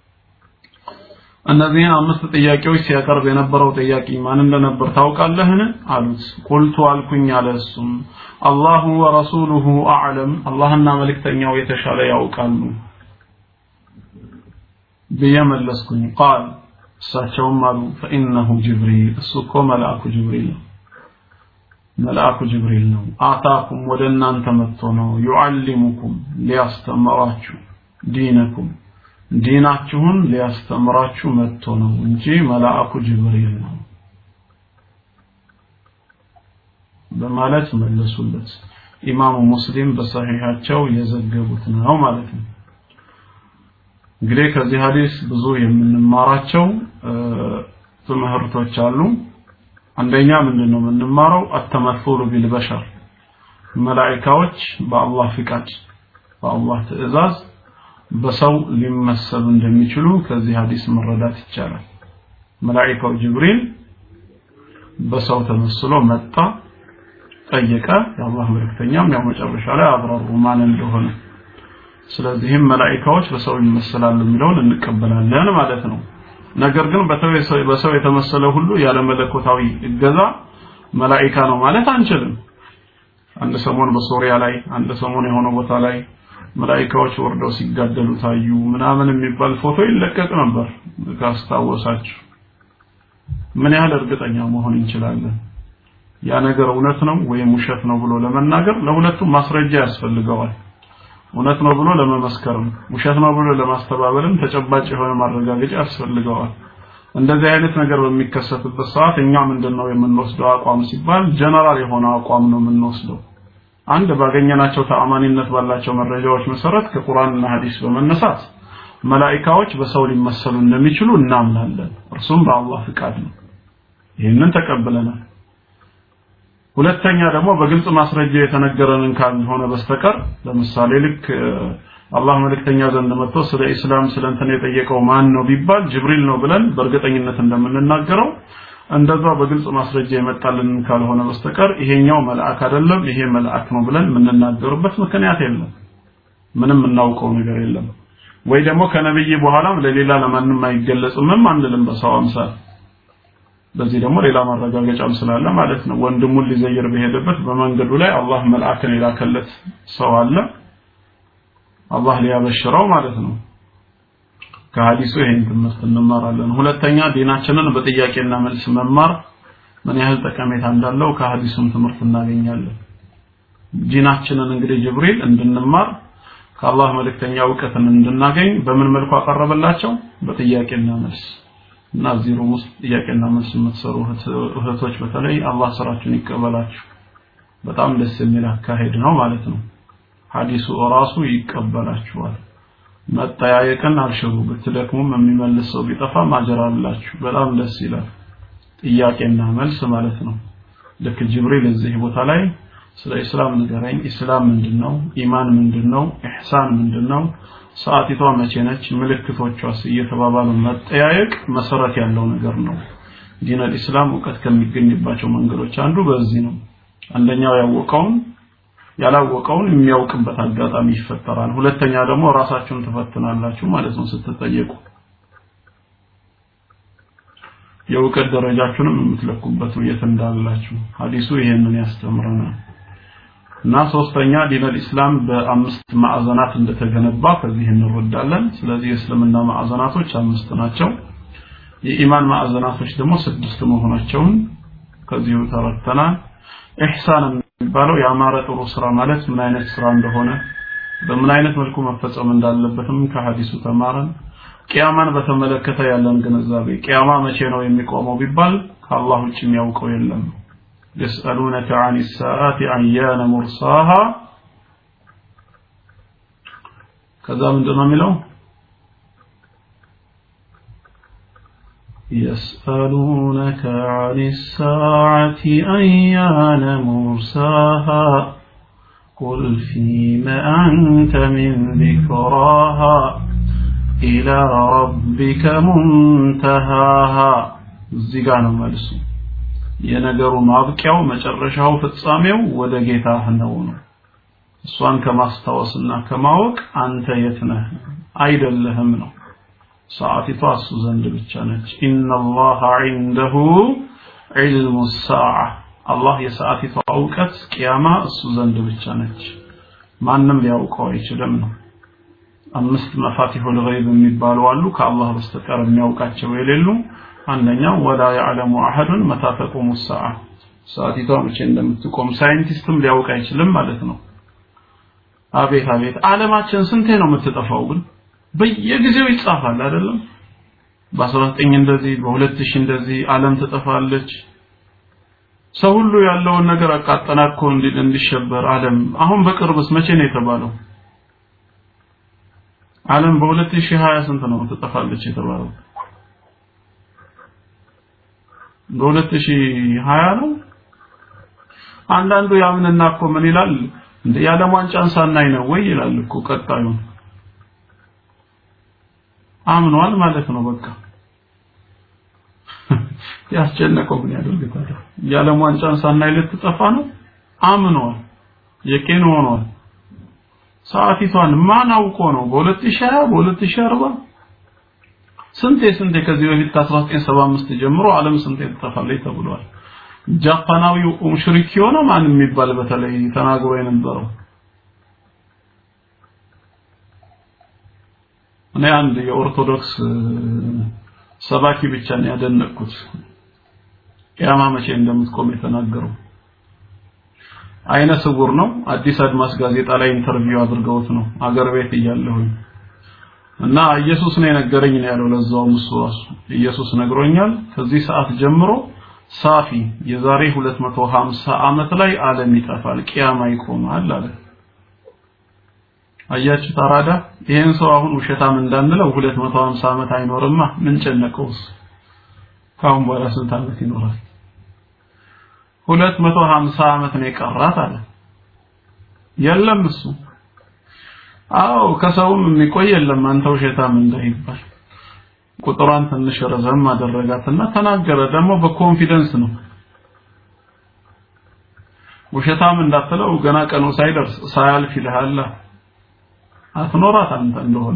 Speaker 2: እነዚህን አምስት ጥያቄዎች ሲያቀርብ የነበረው ጥያቄ ማን እንደነበር ታውቃለህን አሉት ቁልቱ አልኩኝ አለ እሱም አላሁ ወረሱሉሁ አዕለም አላህና መልእክተኛው የተሻለ ያውቃሉ ብዬ መለስኩኝ ቃል እሳቸውም አሉ ፈኢነሁ ጅብሪል እሱ እኮ መልአኩ ጅብሪል ነው መልአኩ ጅብሪል ነው አታኩም ወደ እናንተ መጥቶ ነው ዩዓሊሙኩም ሊያስተምራችሁ ዲነኩም ዲናችሁን ሊያስተምራችሁ መጥቶ ነው እንጂ መልአኩ ጅብሪል ነው በማለት መለሱለት ኢማሙ ሙስሊም በሰሒሐቸው የዘገቡት ነው ማለት ነው እንግዲህ ከዚህ ሐዲስ ብዙ የምንማራቸው ትምህርቶች አሉ አንደኛ ምንድነው የምንማረው አተመሱሉ ቢልበሸር መላእክቶች በአላህ ፍቃድ በአላህ ትእዛዝ በሰው ሊመሰሉ እንደሚችሉ ከዚህ ሐዲስ መረዳት ይቻላል መላእክው ጅብሪል በሰው ተመስሎ መጣ ጠየቀ የአላህ መልእክተኛም ያው መጨረሻ ላይ አብራሩ ማን እንደሆነ ስለዚህም መላእክቶች በሰው ይመሰላሉ የሚለውን እንቀበላለን ማለት ነው ነገር ግን በሰው የተመሰለ ሁሉ ያለ መለኮታዊ እገዛ መላኢካ ነው ማለት አንችልም አንድ ሰሞን በሶሪያ ላይ አንድ ሰሞን የሆነ ቦታ ላይ መላኢካዎች ወርደው ሲጋደሉ ታዩ ምናምን የሚባል ፎቶ ይለቀቅ ነበር ካስታወሳችሁ ምን ያህል እርግጠኛ መሆን እንችላለን ያ ነገር እውነት ነው ወይም ውሸት ነው ብሎ ለመናገር ለሁለቱም ማስረጃ ያስፈልገዋል እውነት ነው ብሎ ለመመስከርም ውሸት ነው ብሎ ለማስተባበልም ተጨባጭ የሆነ ማረጋገጫ ያስፈልገዋል እንደዚህ አይነት ነገር በሚከሰትበት ሰዓት እኛ ምንድነው የምንወስደው አቋም ሲባል ጀነራል የሆነ አቋም ነው የምንወስደው አንድ ባገኘናቸው ተአማኒነት ባላቸው መረጃዎች መሰረት ከቁርአንና ሐዲስ በመነሳት መላኢካዎች በሰው ሊመሰሉ እንደሚችሉ እናምናለን እርሱም በአላህ ፍቃድ ነው ይህንን ተቀብለናል ሁለተኛ ደግሞ በግልጽ ማስረጃ የተነገረንን ካልሆነ በስተቀር ለምሳሌ ልክ አላህ መልእክተኛ ዘንድ መጥቶ ስለ ኢስላም ስለ እንትን የጠየቀው ማን ነው ቢባል ጅብሪል ነው ብለን በእርግጠኝነት እንደምንናገረው እንደዛ በግልጽ ማስረጃ የመጣልን ካልሆነ በስተቀር ይሄኛው መልአክ አይደለም ይሄ መልአክ ነው ብለን የምንናገርበት ምክንያት የለም ምንም እናውቀው ነገር የለም ወይ ደግሞ ከነብይ በኋላም ለሌላ ለማንም አይገለጽምም አንልም በሰው አምሳል በዚህ ደግሞ ሌላ ማረጋገጫም ስላለ ማለት ነው ወንድሙን ሊዘይር በሄደበት በመንገዱ ላይ አላህ መልአክን የላከለት ሰው አለ አላህ ሊያበሽረው ማለት ነው ከሐዲሱ ይሄን ትምህርት እንማራለን ሁለተኛ ዲናችንን በጥያቄና መልስ መማር ምን ያህል ጠቀሜታ እንዳለው ከሐዲሱም ትምህርት እናገኛለን ዲናችንን እንግዲህ ጅብሪል እንድንማር ከአላህ መልእክተኛ እውቀትን እንድናገኝ በምን መልኩ አቀረበላቸው በጥያቄና መልስ እና እዚህ ሩም ውስጥ ጥያቄና መልስ የምትሰሩ እህቶች በተለይ አላህ ስራችሁን ይቀበላችሁ በጣም ደስ የሚል አካሄድ ነው ማለት ነው ሐዲሱ ራሱ ይቀበላችኋል መጠያየቅን አልሽሩ ብትደክሙም የሚመልስ ሰው ቢጠፋ ማጀር አላችሁ በጣም ደስ ይላል ጥያቄና መልስ ማለት ነው ልክ ጅብሪል እዚህ ቦታ ላይ ስለ ኢስላም ንገረኝ ኢስላም ምንድነው ኢማን ምንድነው ኢህሳን ምንድነው ሰዓቲቷ መቼ ነች ምልክቶቿስ እየተባባሉ መጠያየቅ መሰረት ያለው ነገር ነው ዲን አልኢስላም እውቀት ከሚገኝባቸው መንገዶች አንዱ በዚህ ነው አንደኛው ያወቀውን ያላወቀውን የሚያውቅበት አጋጣሚ ይፈጠራል ሁለተኛ ደግሞ ራሳችሁን ትፈትናላችሁ ማለት ነው ስትጠየቁ የእውቀት ደረጃችሁንም የምትለኩበት የት እንዳላችሁ ሐዲሱ ይሄንን ያስተምረናል እና ሶስተኛ ዲን አልኢስላም በአምስት ማዕዘናት እንደተገነባ ከዚህ እንረዳለን ስለዚህ የእስልምና ማዕዘናቶች አምስት ናቸው የኢማን ማዕዘናቶች ደግሞ ስድስት መሆናቸውን ከዚሁ ተረድተናል ኢህሳን የሚባለው ያማረ ጥሩ ስራ ማለት ምን አይነት ስራ እንደሆነ በምን አይነት መልኩ መፈጸም እንዳለበትም ከሐዲሱ ተማረን ቂያማን በተመለከተ ያለን ግንዛቤ ቂያማ መቼ ነው የሚቆመው ቢባል ከአላህ ውጭ የሚያውቀው የለም يسألونك عن الساعة أيان مرساها كذا من دون ملو يسألونك عن الساعة أيان مرساها قل فيم أنت من ذكراها إلى ربك منتهاها الزيغان مالسو የነገሩ ማብቂያው መጨረሻው ፍጻሜው ወደ ጌታህ ነው ነው እሷን ከማስታወስና ከማወቅ አንተ የት ነህ አይደለህም ነው ሰዓቲቷ እሱ ዘንድ ብቻ ነች ኢነላህ ዒንደሁ ዒልሙ ሰዓ አላህ የሰዓቲቷ እውቀት ቅያማ እሱ ዘንድ ብቻ ነች ማንም ሊያውቀው አይችልም ነው አምስት መፋቲሁል ገይብ የሚባሉ አሉ ከአላህ በስተቀር የሚያውቃቸው የሌሉ አንደኛው ወላ ያዕለሙ አሐዱን መታ ተቁሙ ሰዓ ሰዓቲቷ መቼ እንደምትቆም ሳይንቲስትም ሊያውቅ አይችልም ማለት ነው አቤት አቤት ዓለማችን ስንቴ ነው የምትጠፋው ግን በየጊዜው ይጻፋል አይደለም በ19 እንደዚህ በ2000 እንደዚህ ዓለም ትጠፋለች ሰው ሁሉ ያለውን ነገር አቃጠናኮ እንዲሸበር ዓለም አሁን በቅርብስ መቼ ነው የተባለው ዓለም በ2020 ስንት ነው ትጠፋለች የተባለው በ2020 ነው አንዳንዱ ያምንና እኮ ምን ይላል እንደ የዓለም ዋንጫን ሳናይ ነው ወይ ይላል እኮ ቀጣዩ አምኗል ማለት ነው በቃ ያስጨነቀው ምን ያደርግ ታዲያ የዓለም ዋንጫን ሳናይ ልትጠፋ ነው አምኗል የቄን ሆኗል ሰዓቲቷን ማን አውቆ ነው በ2020 በ2040 ስንቴ ስንቴ ከዚህ በፊት ከ1975 ጀምሮ ዓለም ስንቴ ትጠፋለች ተብሏል ጃፓናዊው ሙሽሪክ የሆነ ማን የሚባል በተለይ ተናግሮ የነበረው እኔ አንድ የኦርቶዶክስ ሰባኪ ብቻ ነው ያደነቅኩት ቂያማ መቼ እንደምትቆም የተናገረው አይነ ስውር ነው አዲስ አድማስ ጋዜጣ ላይ ኢንተርቪው አድርገውት ነው አገር ቤት እያለሁኝ እና ኢየሱስ ነው የነገረኝ ነው ያለው ለዛውም እሱ ራሱ ኢየሱስ ነግሮኛል ከዚህ ሰዓት ጀምሮ ሳፊ የዛሬ 250 ዓመት ላይ ዓለም ይጠፋል ቂያማ ይቆማል አለ አያችሁ ታራዳ ይሄን ሰው አሁን ውሸታም እንዳንለው 250 ዓመት አይኖርማ ምን ጨነቀውስ ካሁን በኋላ ስንት ዓመት ይኖራል 250 ዓመት ነው የቀራት አለ የለም እሱ አዎ ከሰውም የሚቆይ የለም አንተ ውሸታም እንዳይባል ቁጥሯን ትንሽ ረዘም አደረጋትና ተናገረ ደግሞ በኮንፊደንስ ነው ውሸታም እንዳትለው ገና ቀኑ ሳይደርስ ሳያልፍ ይልሃል አትኖራት አንተ እንደሆነ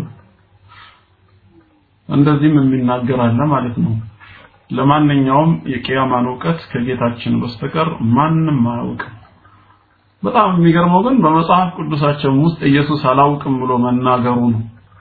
Speaker 2: እንደዚህም የሚናገር አለ ማለት ነው ለማንኛውም የቂያማን እውቀት ከጌታችን በስተቀር ማንም አያውቅም በጣም የሚገርመው ግን በመጽሐፍ ቅዱሳቸው ውስጥ ኢየሱስ አላውቅም ብሎ መናገሩ ነው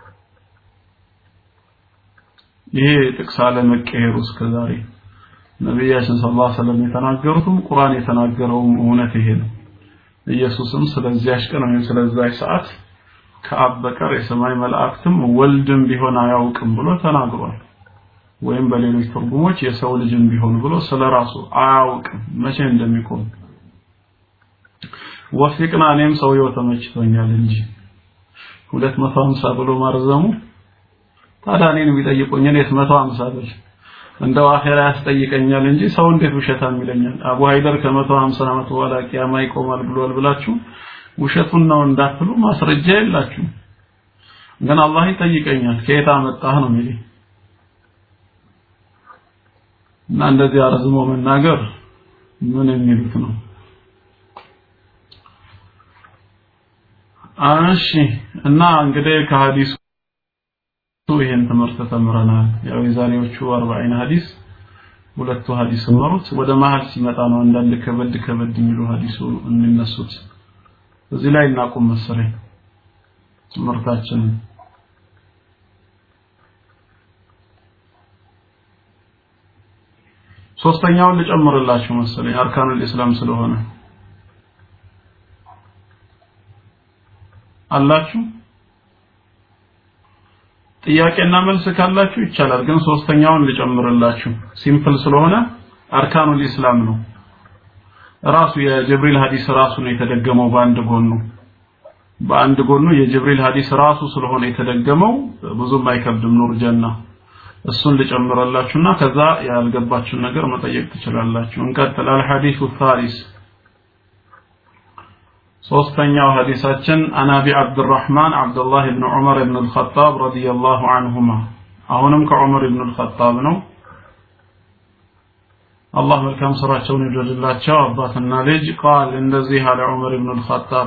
Speaker 2: ይሄ ጥቅስ አለመቀየሩ እስከዛሬ ነቢያችን ሰለላሁ ዐለይሂ ወሰለም የተናገሩትም ቁርአን የተናገረውም እውነት ይሄ ነው ኢየሱስም ስለዚያች ቀን ወይም ስለዚያች ሰዓት ከአብ በቀር የሰማይ መላእክትም ወልድም ቢሆን አያውቅም ብሎ ተናግሯል ወይም በሌሎች ትርጉሞች የሰው ልጅም ቢሆን ብሎ ስለራሱ አያውቅም መቼ እንደሚቆም ወፊቅና እኔም ሰውየው ተመችቶኛል እንጂ 250 ብሎ ማርዘሙ ታዲያ እኔን ቢጠይቁኝ እኔስ 150 ብል እንደው አኼራ ያስጠይቀኛል እንጂ ሰው እንዴት ውሸታም ይለኛል? አቡ ሀይደር ከ150 ዓመት በኋላ ቂያማ ይቆማል ብሏል ብላችሁ ውሸቱን ነው እንዳትሉ ማስረጃ የላችሁ። ግን አላህ ይጠይቀኛል ከየት አመጣህ ነው የሚለኝ። እና እንደዚህ አረዝሞ መናገር ምን የሚሉት ነው? እሺ እና እንግዲህ ከሐዲሱ ይሄን ትምህርት ተምረናል። ያው የዛሬዎቹ 40 ሐዲስ ሁለቱ ሐዲስ መሩት ወደ መሀል ሲመጣ ነው አንዳንድ ከበድ ከበድ የሚሉ ሐዲሱ የሚነሱት። እዚህ ላይ እናቁም መሰለኝ ትምህርታችንን። ሶስተኛውን ልጨምርላችሁ መሰለኝ አርካኑል ኢስላም ስለሆነ አላችሁ ጥያቄና መልስ ካላችሁ ይቻላል ግን ሶስተኛውን ልጨምርላችሁ ሲምፕል ስለሆነ አርካኑል ኢስላም ነው ራሱ የጅብሪል ሐዲስ ራሱ ነው የተደገመው በአንድ ጎኑ በአንድ ጎኑ የጅብሪል ሐዲስ ራሱ ስለሆነ የተደገመው ብዙም አይከብድም ኑር ጀና እሱን ልጨምረላችሁና ከዛ ያልገባችሁን ነገር መጠየቅ ትችላላችሁ እንቀጥል አልሐዲሱ ሳሊስ ሶስተኛው ሐዲሳችን አናቢ አብዱራህማን አብዱላህ ብን ዑመር ብን አልኸጣብ ረዲየላሁ አንሁማ አሁንም ከዑመር ብን አልኸጣብ ነው አላህ መልካም ስራቸውን ይውደድላቸው አባትና ልጅ ቃል እንደዚህ አለ ዑመር ብን አልኸጣብ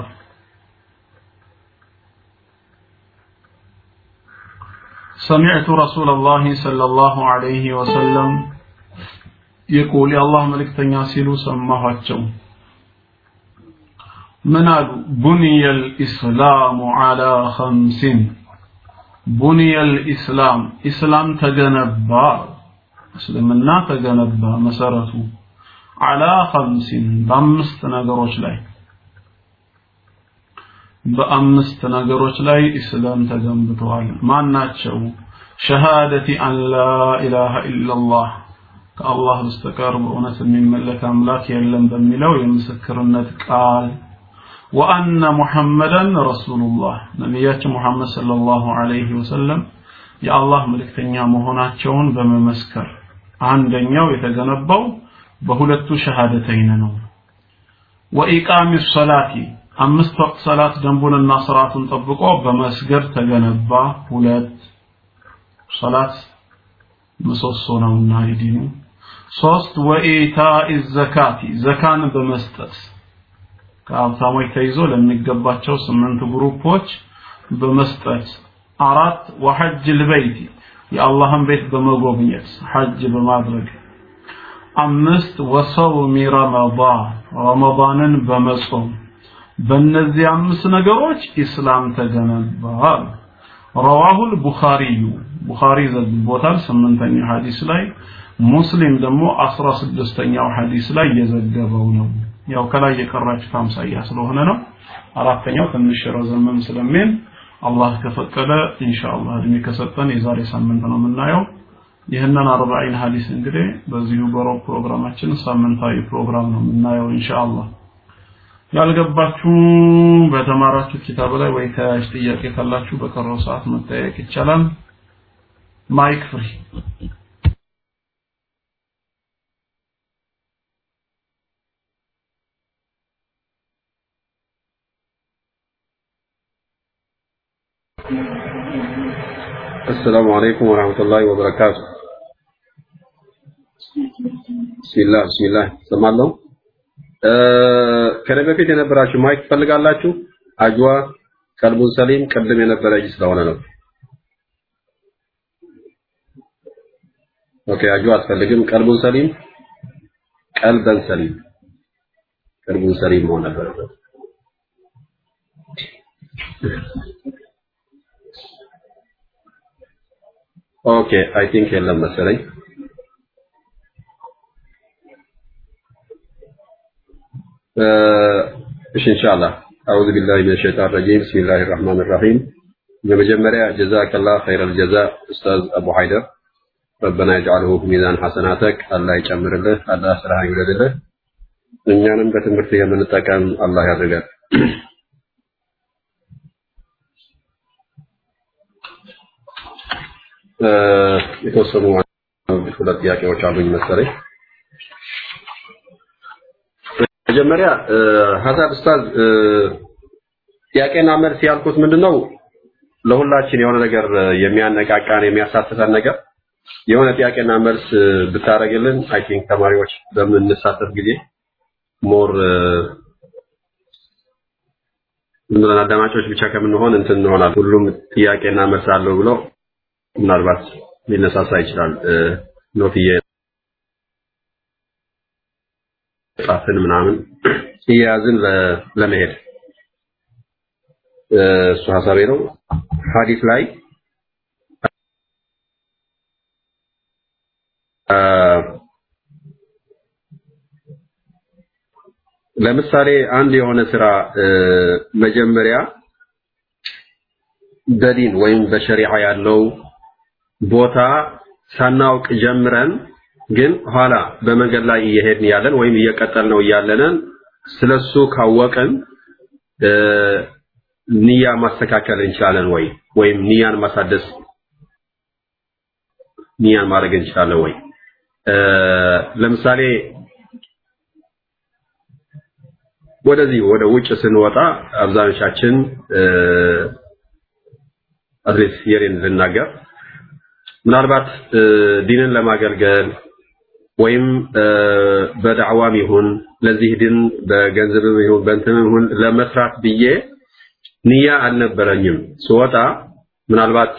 Speaker 2: سمعت رسول الله صلى الله عليه وسلم يقول يا الله ملك تنياسيلو سماهاتشو من قالوا بني الإسلام على خمس بني الإسلام إسلام تجنبا اسلمنا تجنبا مسارته على خمس بأمست نقروش لاي በአምስት ነገሮች ላይ ኢስላም ተገንብተዋል ማናቸው ሸሃደቲ አን ላ ኢላሃ ኢላላህ ከአላህ በስተቀር በእውነት የሚመለክ አምላክ የለም በሚለው የምስክርነት ቃል ወአነ ሙሐመደን ረሱሉላህ ነቢያችን ሙሐመድ ሰለላሁ ዐለይሂ ወሰለም የአላህ መልእክተኛ መሆናቸውን በመመስከር አንደኛው የተገነባው በሁለቱ ሸሃደተይን ነው ወኢቃሚ ሰላቲ አምስት ወቅት ሰላት ደንቡንና ስርዓቱን ጠብቆ በመስገድ ተገነባ ሁለት ሰላት ምሰሶ ነውና የዲኑ ሶስት ወኢታኢ ዘካቲ ዘካን በመስጠት ከሀብታሞች ተይዞ ለሚገባቸው ስምንት ግሩፖች በመስጠት አራት ወሐጅ ልበይቲ የአላህን ቤት በመጎብኘት ሐጅ በማድረግ አምስት ወሰውሚ ረመዳን ረመዳንን በመጾም በእነዚህ አምስት ነገሮች ኢስላም ተገነባል ረዋሁል ቡኻሪዩ ቡኻሪ ዘግቦታል ስምንተኛው ሐዲስ ላይ ሙስሊም ደግሞ አስራ ስድስተኛው ሐዲስ ላይ የዘገበው ነው ያው ከላይ የቀራችሁት አምሳያ ስለሆነ ነው አራተኛው ትንሽ ረዘመም ስለሚል አላህ ከፈቀደ ኢንሻአላህ እድሜ ከሰጠን የዛሬ ሳምንት ነው የምናየው ይህንን አርባዒን ሐዲስ እንግዲህ በዚሁ በሮብ ፕሮግራማችን ሳምንታዊ ፕሮግራም ነው የምናየው ኢንሻአላህ ያልገባችሁ በተማራችሁ ኪታብ ላይ ወይ ተያያዥ ጥያቄ ካላችሁ በቀረው ሰዓት መጠየቅ ይቻላል ማይክ ፍሪ
Speaker 1: السلام عليكم ورحمة الله وبركاته بسم الله بسم الله سمعنا ከነ በፊት የነበራችሁ ማይክ ትፈልጋላችሁ አጅዋ ቀልቡን ሰሊም ቅድም የነበረ እጅ ስለሆነ ነው ኦኬ አጅዋ አትፈልግም ቀልቡን ሰሊም ቀልበን ሰሊም ቀልቡን ሰሊም መሆን ነበረበት ኦኬ አይ ቲንክ የለም መሰለኝ እሺ ኢንሻአላህ አዑዙ ቢላሂ ሚነ ሸይጣን ረጂም ቢስሚላሂ ረህማን ረሂም በመጀመሪያ ጀዛከላህ ኸይረል ጀዛ ኡስታዝ አቡ ሀይደር ረበና ይጅዓልሁ ሚዛን ሐሰናተክ አላህ ይጨምርልህ አላህ ስራህን ይውደድልህ እኛንም በትምህርት የምንጠቀም አላህ ያድርገን። የተወሰኑ ሁለት ጥያቄዎች አሉኝ መሰለኝ። መጀመሪያ ሀሳብ ኡስታዝ ጥያቄና መልስ ያልኩት ምንድነው ለሁላችን የሆነ ነገር የሚያነቃቃን የሚያሳትፈን ነገር የሆነ ጥያቄና መልስ ብታደርግልን አይ ቲንክ ተማሪዎች በምንሳተፍ ጊዜ ሞር ዝም ብለን አዳማጮች ብቻ ከምንሆን እንትን እንሆናል። ሁሉም ጥያቄና መልስ አለው ብሎ ምናልባት ሊነሳሳ ይችላል። ኖትዬ ጻፍን ምናምን እየያዝን ለመሄድ እሱ ሀሳቤ ነው። ሀዲስ ላይ ለምሳሌ አንድ የሆነ ስራ መጀመሪያ በዲን ወይም በሸሪዓ ያለው ቦታ ሳናውቅ ጀምረን ግን ኋላ በመንገድ ላይ እየሄድን ያለን ወይም እየቀጠል ነው እያለንን ስለሱ ካወቅን ንያ ማስተካከል እንችላለን ወይ ወይም ንያን ማሳደስ ንያን ማድረግ እንችላለን ወይ ለምሳሌ ወደዚህ ወደ ውጭ ስንወጣ አብዛኞቻችን አትሊስት የሬን ልናገር ምናልባት ዲንን ለማገልገል ወይም በዳዕዋም ይሁን ለዚህ ድን በገንዘብም ይሁን በእንትንም ይሁን ለመስራት ብዬ ንያ አልነበረኝም። ስወጣ ምናልባት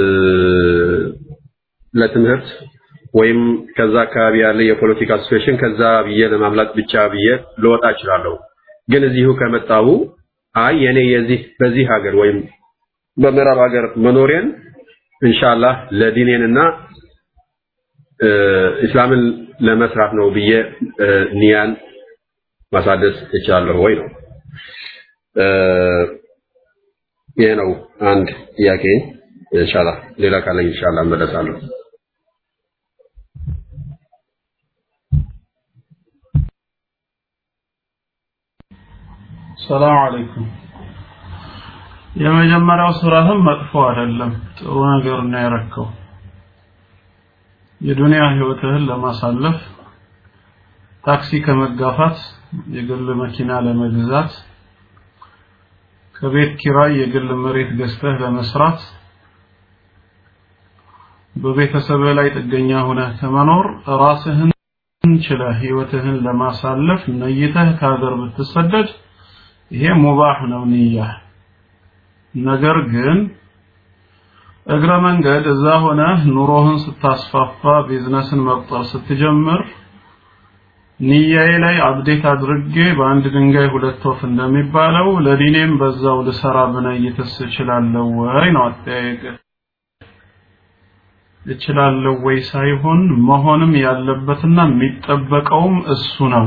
Speaker 1: ለትምህርት ወይም ከዛ አካባቢ ያለ የፖለቲካ ሲቹዌሽን ከዛ ብዬ ለማምለጥ ብቻ ብዬ ልወጣ እችላለሁ። ግን እዚሁ ከመጣሁ አይ የኔ የዚህ በዚህ ሀገር ወይም በምዕራብ ሀገር መኖሬን ኢንሻአላህ ለዲኔንና እስላምን ለመስራት ነው ብዬ ኒያን ማሳደስ እችላለሁ ወይ ነው። ይሄ ነው አንድ ጥያቄ። ኢንሻአላህ ሌላ ካለኝ ኢንሻአላህ እመለሳለሁ።
Speaker 2: ሰላም አለይኩም። የመጀመሪያው ስራህም መጥፎ አይደለም፣ ጥሩ ነገር ነው ያረከው። የዱንያ ህይወትህን ለማሳለፍ ታክሲ ከመጋፋት የግል መኪና ለመግዛት ከቤት ኪራይ የግል መሬት ገዝተህ ለመስራት በቤተሰብ ላይ ጥገኛ ሆነህ ከመኖር ራስህን ችለህ ህይወትህን ለማሳለፍ ነይተህ ከሀገር ብትሰደድ ይሄ ሙባህ ነው ንያ። ነገር ግን እግረ መንገድ እዛ ሆነህ ኑሮህን ስታስፋፋ ቢዝነስን መቁጠር ስትጀምር ንያዬ ላይ አብዴት አድርጌ በአንድ ድንጋይ ሁለት ወፍ እንደሚባለው ለዲኔም በዛው ልሰራ ብነይትስ እችላለሁ ወይ ነው አጠያየቅ። እችላለሁ ወይ ሳይሆን መሆንም ያለበትና የሚጠበቀውም እሱ ነው።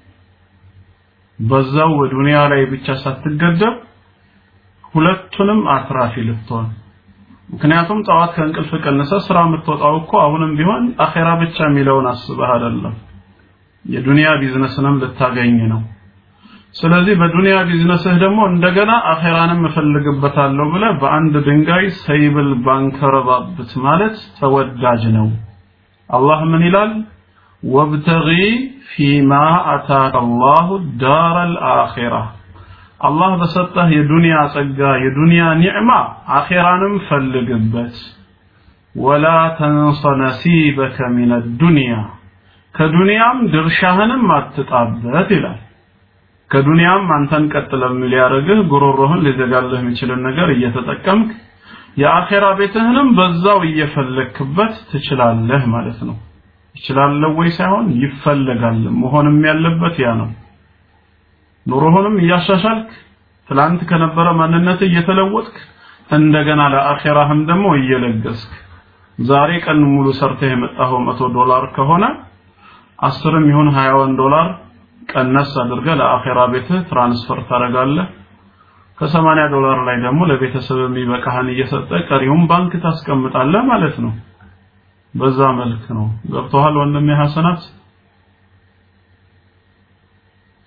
Speaker 2: በዛው በዱንያ ላይ ብቻ ሳትገደብ ሁለቱንም አትራፊ ልትሆን ምክንያቱም ጠዋት ከእንቅልፍ ቀንሰ ስራ የምትወጣው እኮ አሁንም ቢሆን አኼራ ብቻ የሚለውን አስበህ አይደለም የዱንያ ቢዝነስንም ልታገኝ ነው ስለዚህ በዱንያ ቢዝነስህ ደግሞ እንደገና አኼራንም እፈልግበታለሁ ብለህ በአንድ ድንጋይ ሰይብል ባንከረባብት ማለት ተወዳጅ ነው አላህ ምን ይላል ወብተጊ ፊማ አታከ አላሁ ዳር አልአኺራ አላህ በሰጠህ የዱንያ ጸጋ የዱንያ ኒዕማ አኼራንም ፈልግበት ወላ ተንሰ ነሲበከ ሚን ዱንያ ከዱንያም ድርሻህንም አትጣበት ይላል ከዱንያም አንተን ቀጥ ለሚል ሊያደርግህ ጉሮሮህን ሊዘጋልህ የሚችልን ነገር እየተጠቀምክ የአኼራ ቤትህንም በዛው እየፈለክበት ትችላለህ ማለት ነው ይችላለህ ወይ ሳይሆን ይፈለጋል መሆንም ያለበት ያ ነው ኑሮህንም እያሻሻልክ ትላንት ከነበረ ማንነት እየተለወጥክ እንደገና ለአኼራህም ደግሞ እየለገስክ ዛሬ ቀን ሙሉ ሰርተህ የመጣኸው መቶ ዶላር ከሆነ አስርም ይሁን ሀያውን ዶላር ቀነስ አድርገህ ለአኼራ ቤትህ ትራንስፈር ታደርጋለህ ከሰማንያ ዶላር ላይ ደግሞ ለቤተሰብ የሚበቃህን እየሰጠ ቀሪውን ባንክ ታስቀምጣለህ ማለት ነው በዛ መልክ ነው ገብቶሃል ወንድሜ ሐሰናት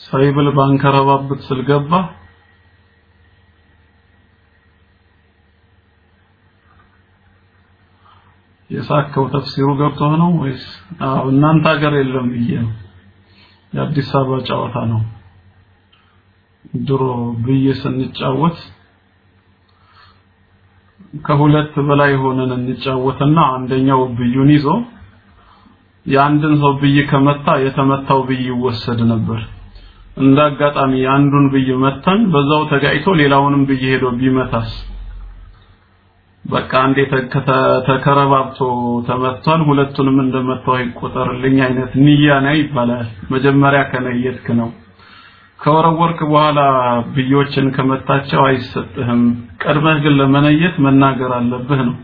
Speaker 2: ሳይብል ባንከረባብት ስልገባ የሳከው ተፍሲሩ ገብቶህ ነው ወይስ አዎ እናንተ ሀገር የለም ብዬ ነው የአዲስ አበባ ጨዋታ ነው ድሮ ብዬ ስንጫወት ከሁለት በላይ ሆነን እንጫወትና አንደኛው ብዩን ይዞ የአንድን ሰው ብይ ከመታ የተመታው ብይ ይወሰድ ነበር እንደ አጋጣሚ አንዱን ብይ መታን በዛው ተጋይቶ ሌላውንም ብይ ሄዶ ቢመታስ በቃ አንዴ ተከረባብቶ ተመቷል ሁለቱንም እንደመታው ይቆጠርልኝ አይነት ንያ ነው ይባላል መጀመሪያ ከነየትክ ነው ከወረወርክ በኋላ ብዮችን ከመታቸው አይሰጥህም ቀድመህ ግን ለመነየት መናገር አለብህ ነው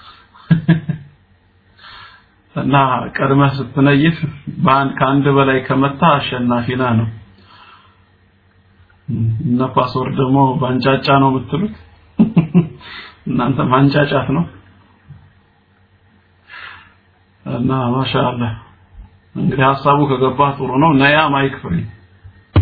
Speaker 2: እና ቀድመህ ስትነይት በአንድ ከአንድ በላይ ከመታ አሸናፊ ነህ ነው እነ ፓስወርድ ደግሞ ባንጫጫ ነው የምትሉት እናንተ ማንጫጫት ነው እና ማሻአላህ እንግዲህ ሀሳቡ ከገባ ጥሩ ነው ነያ ማይክ ፍሪ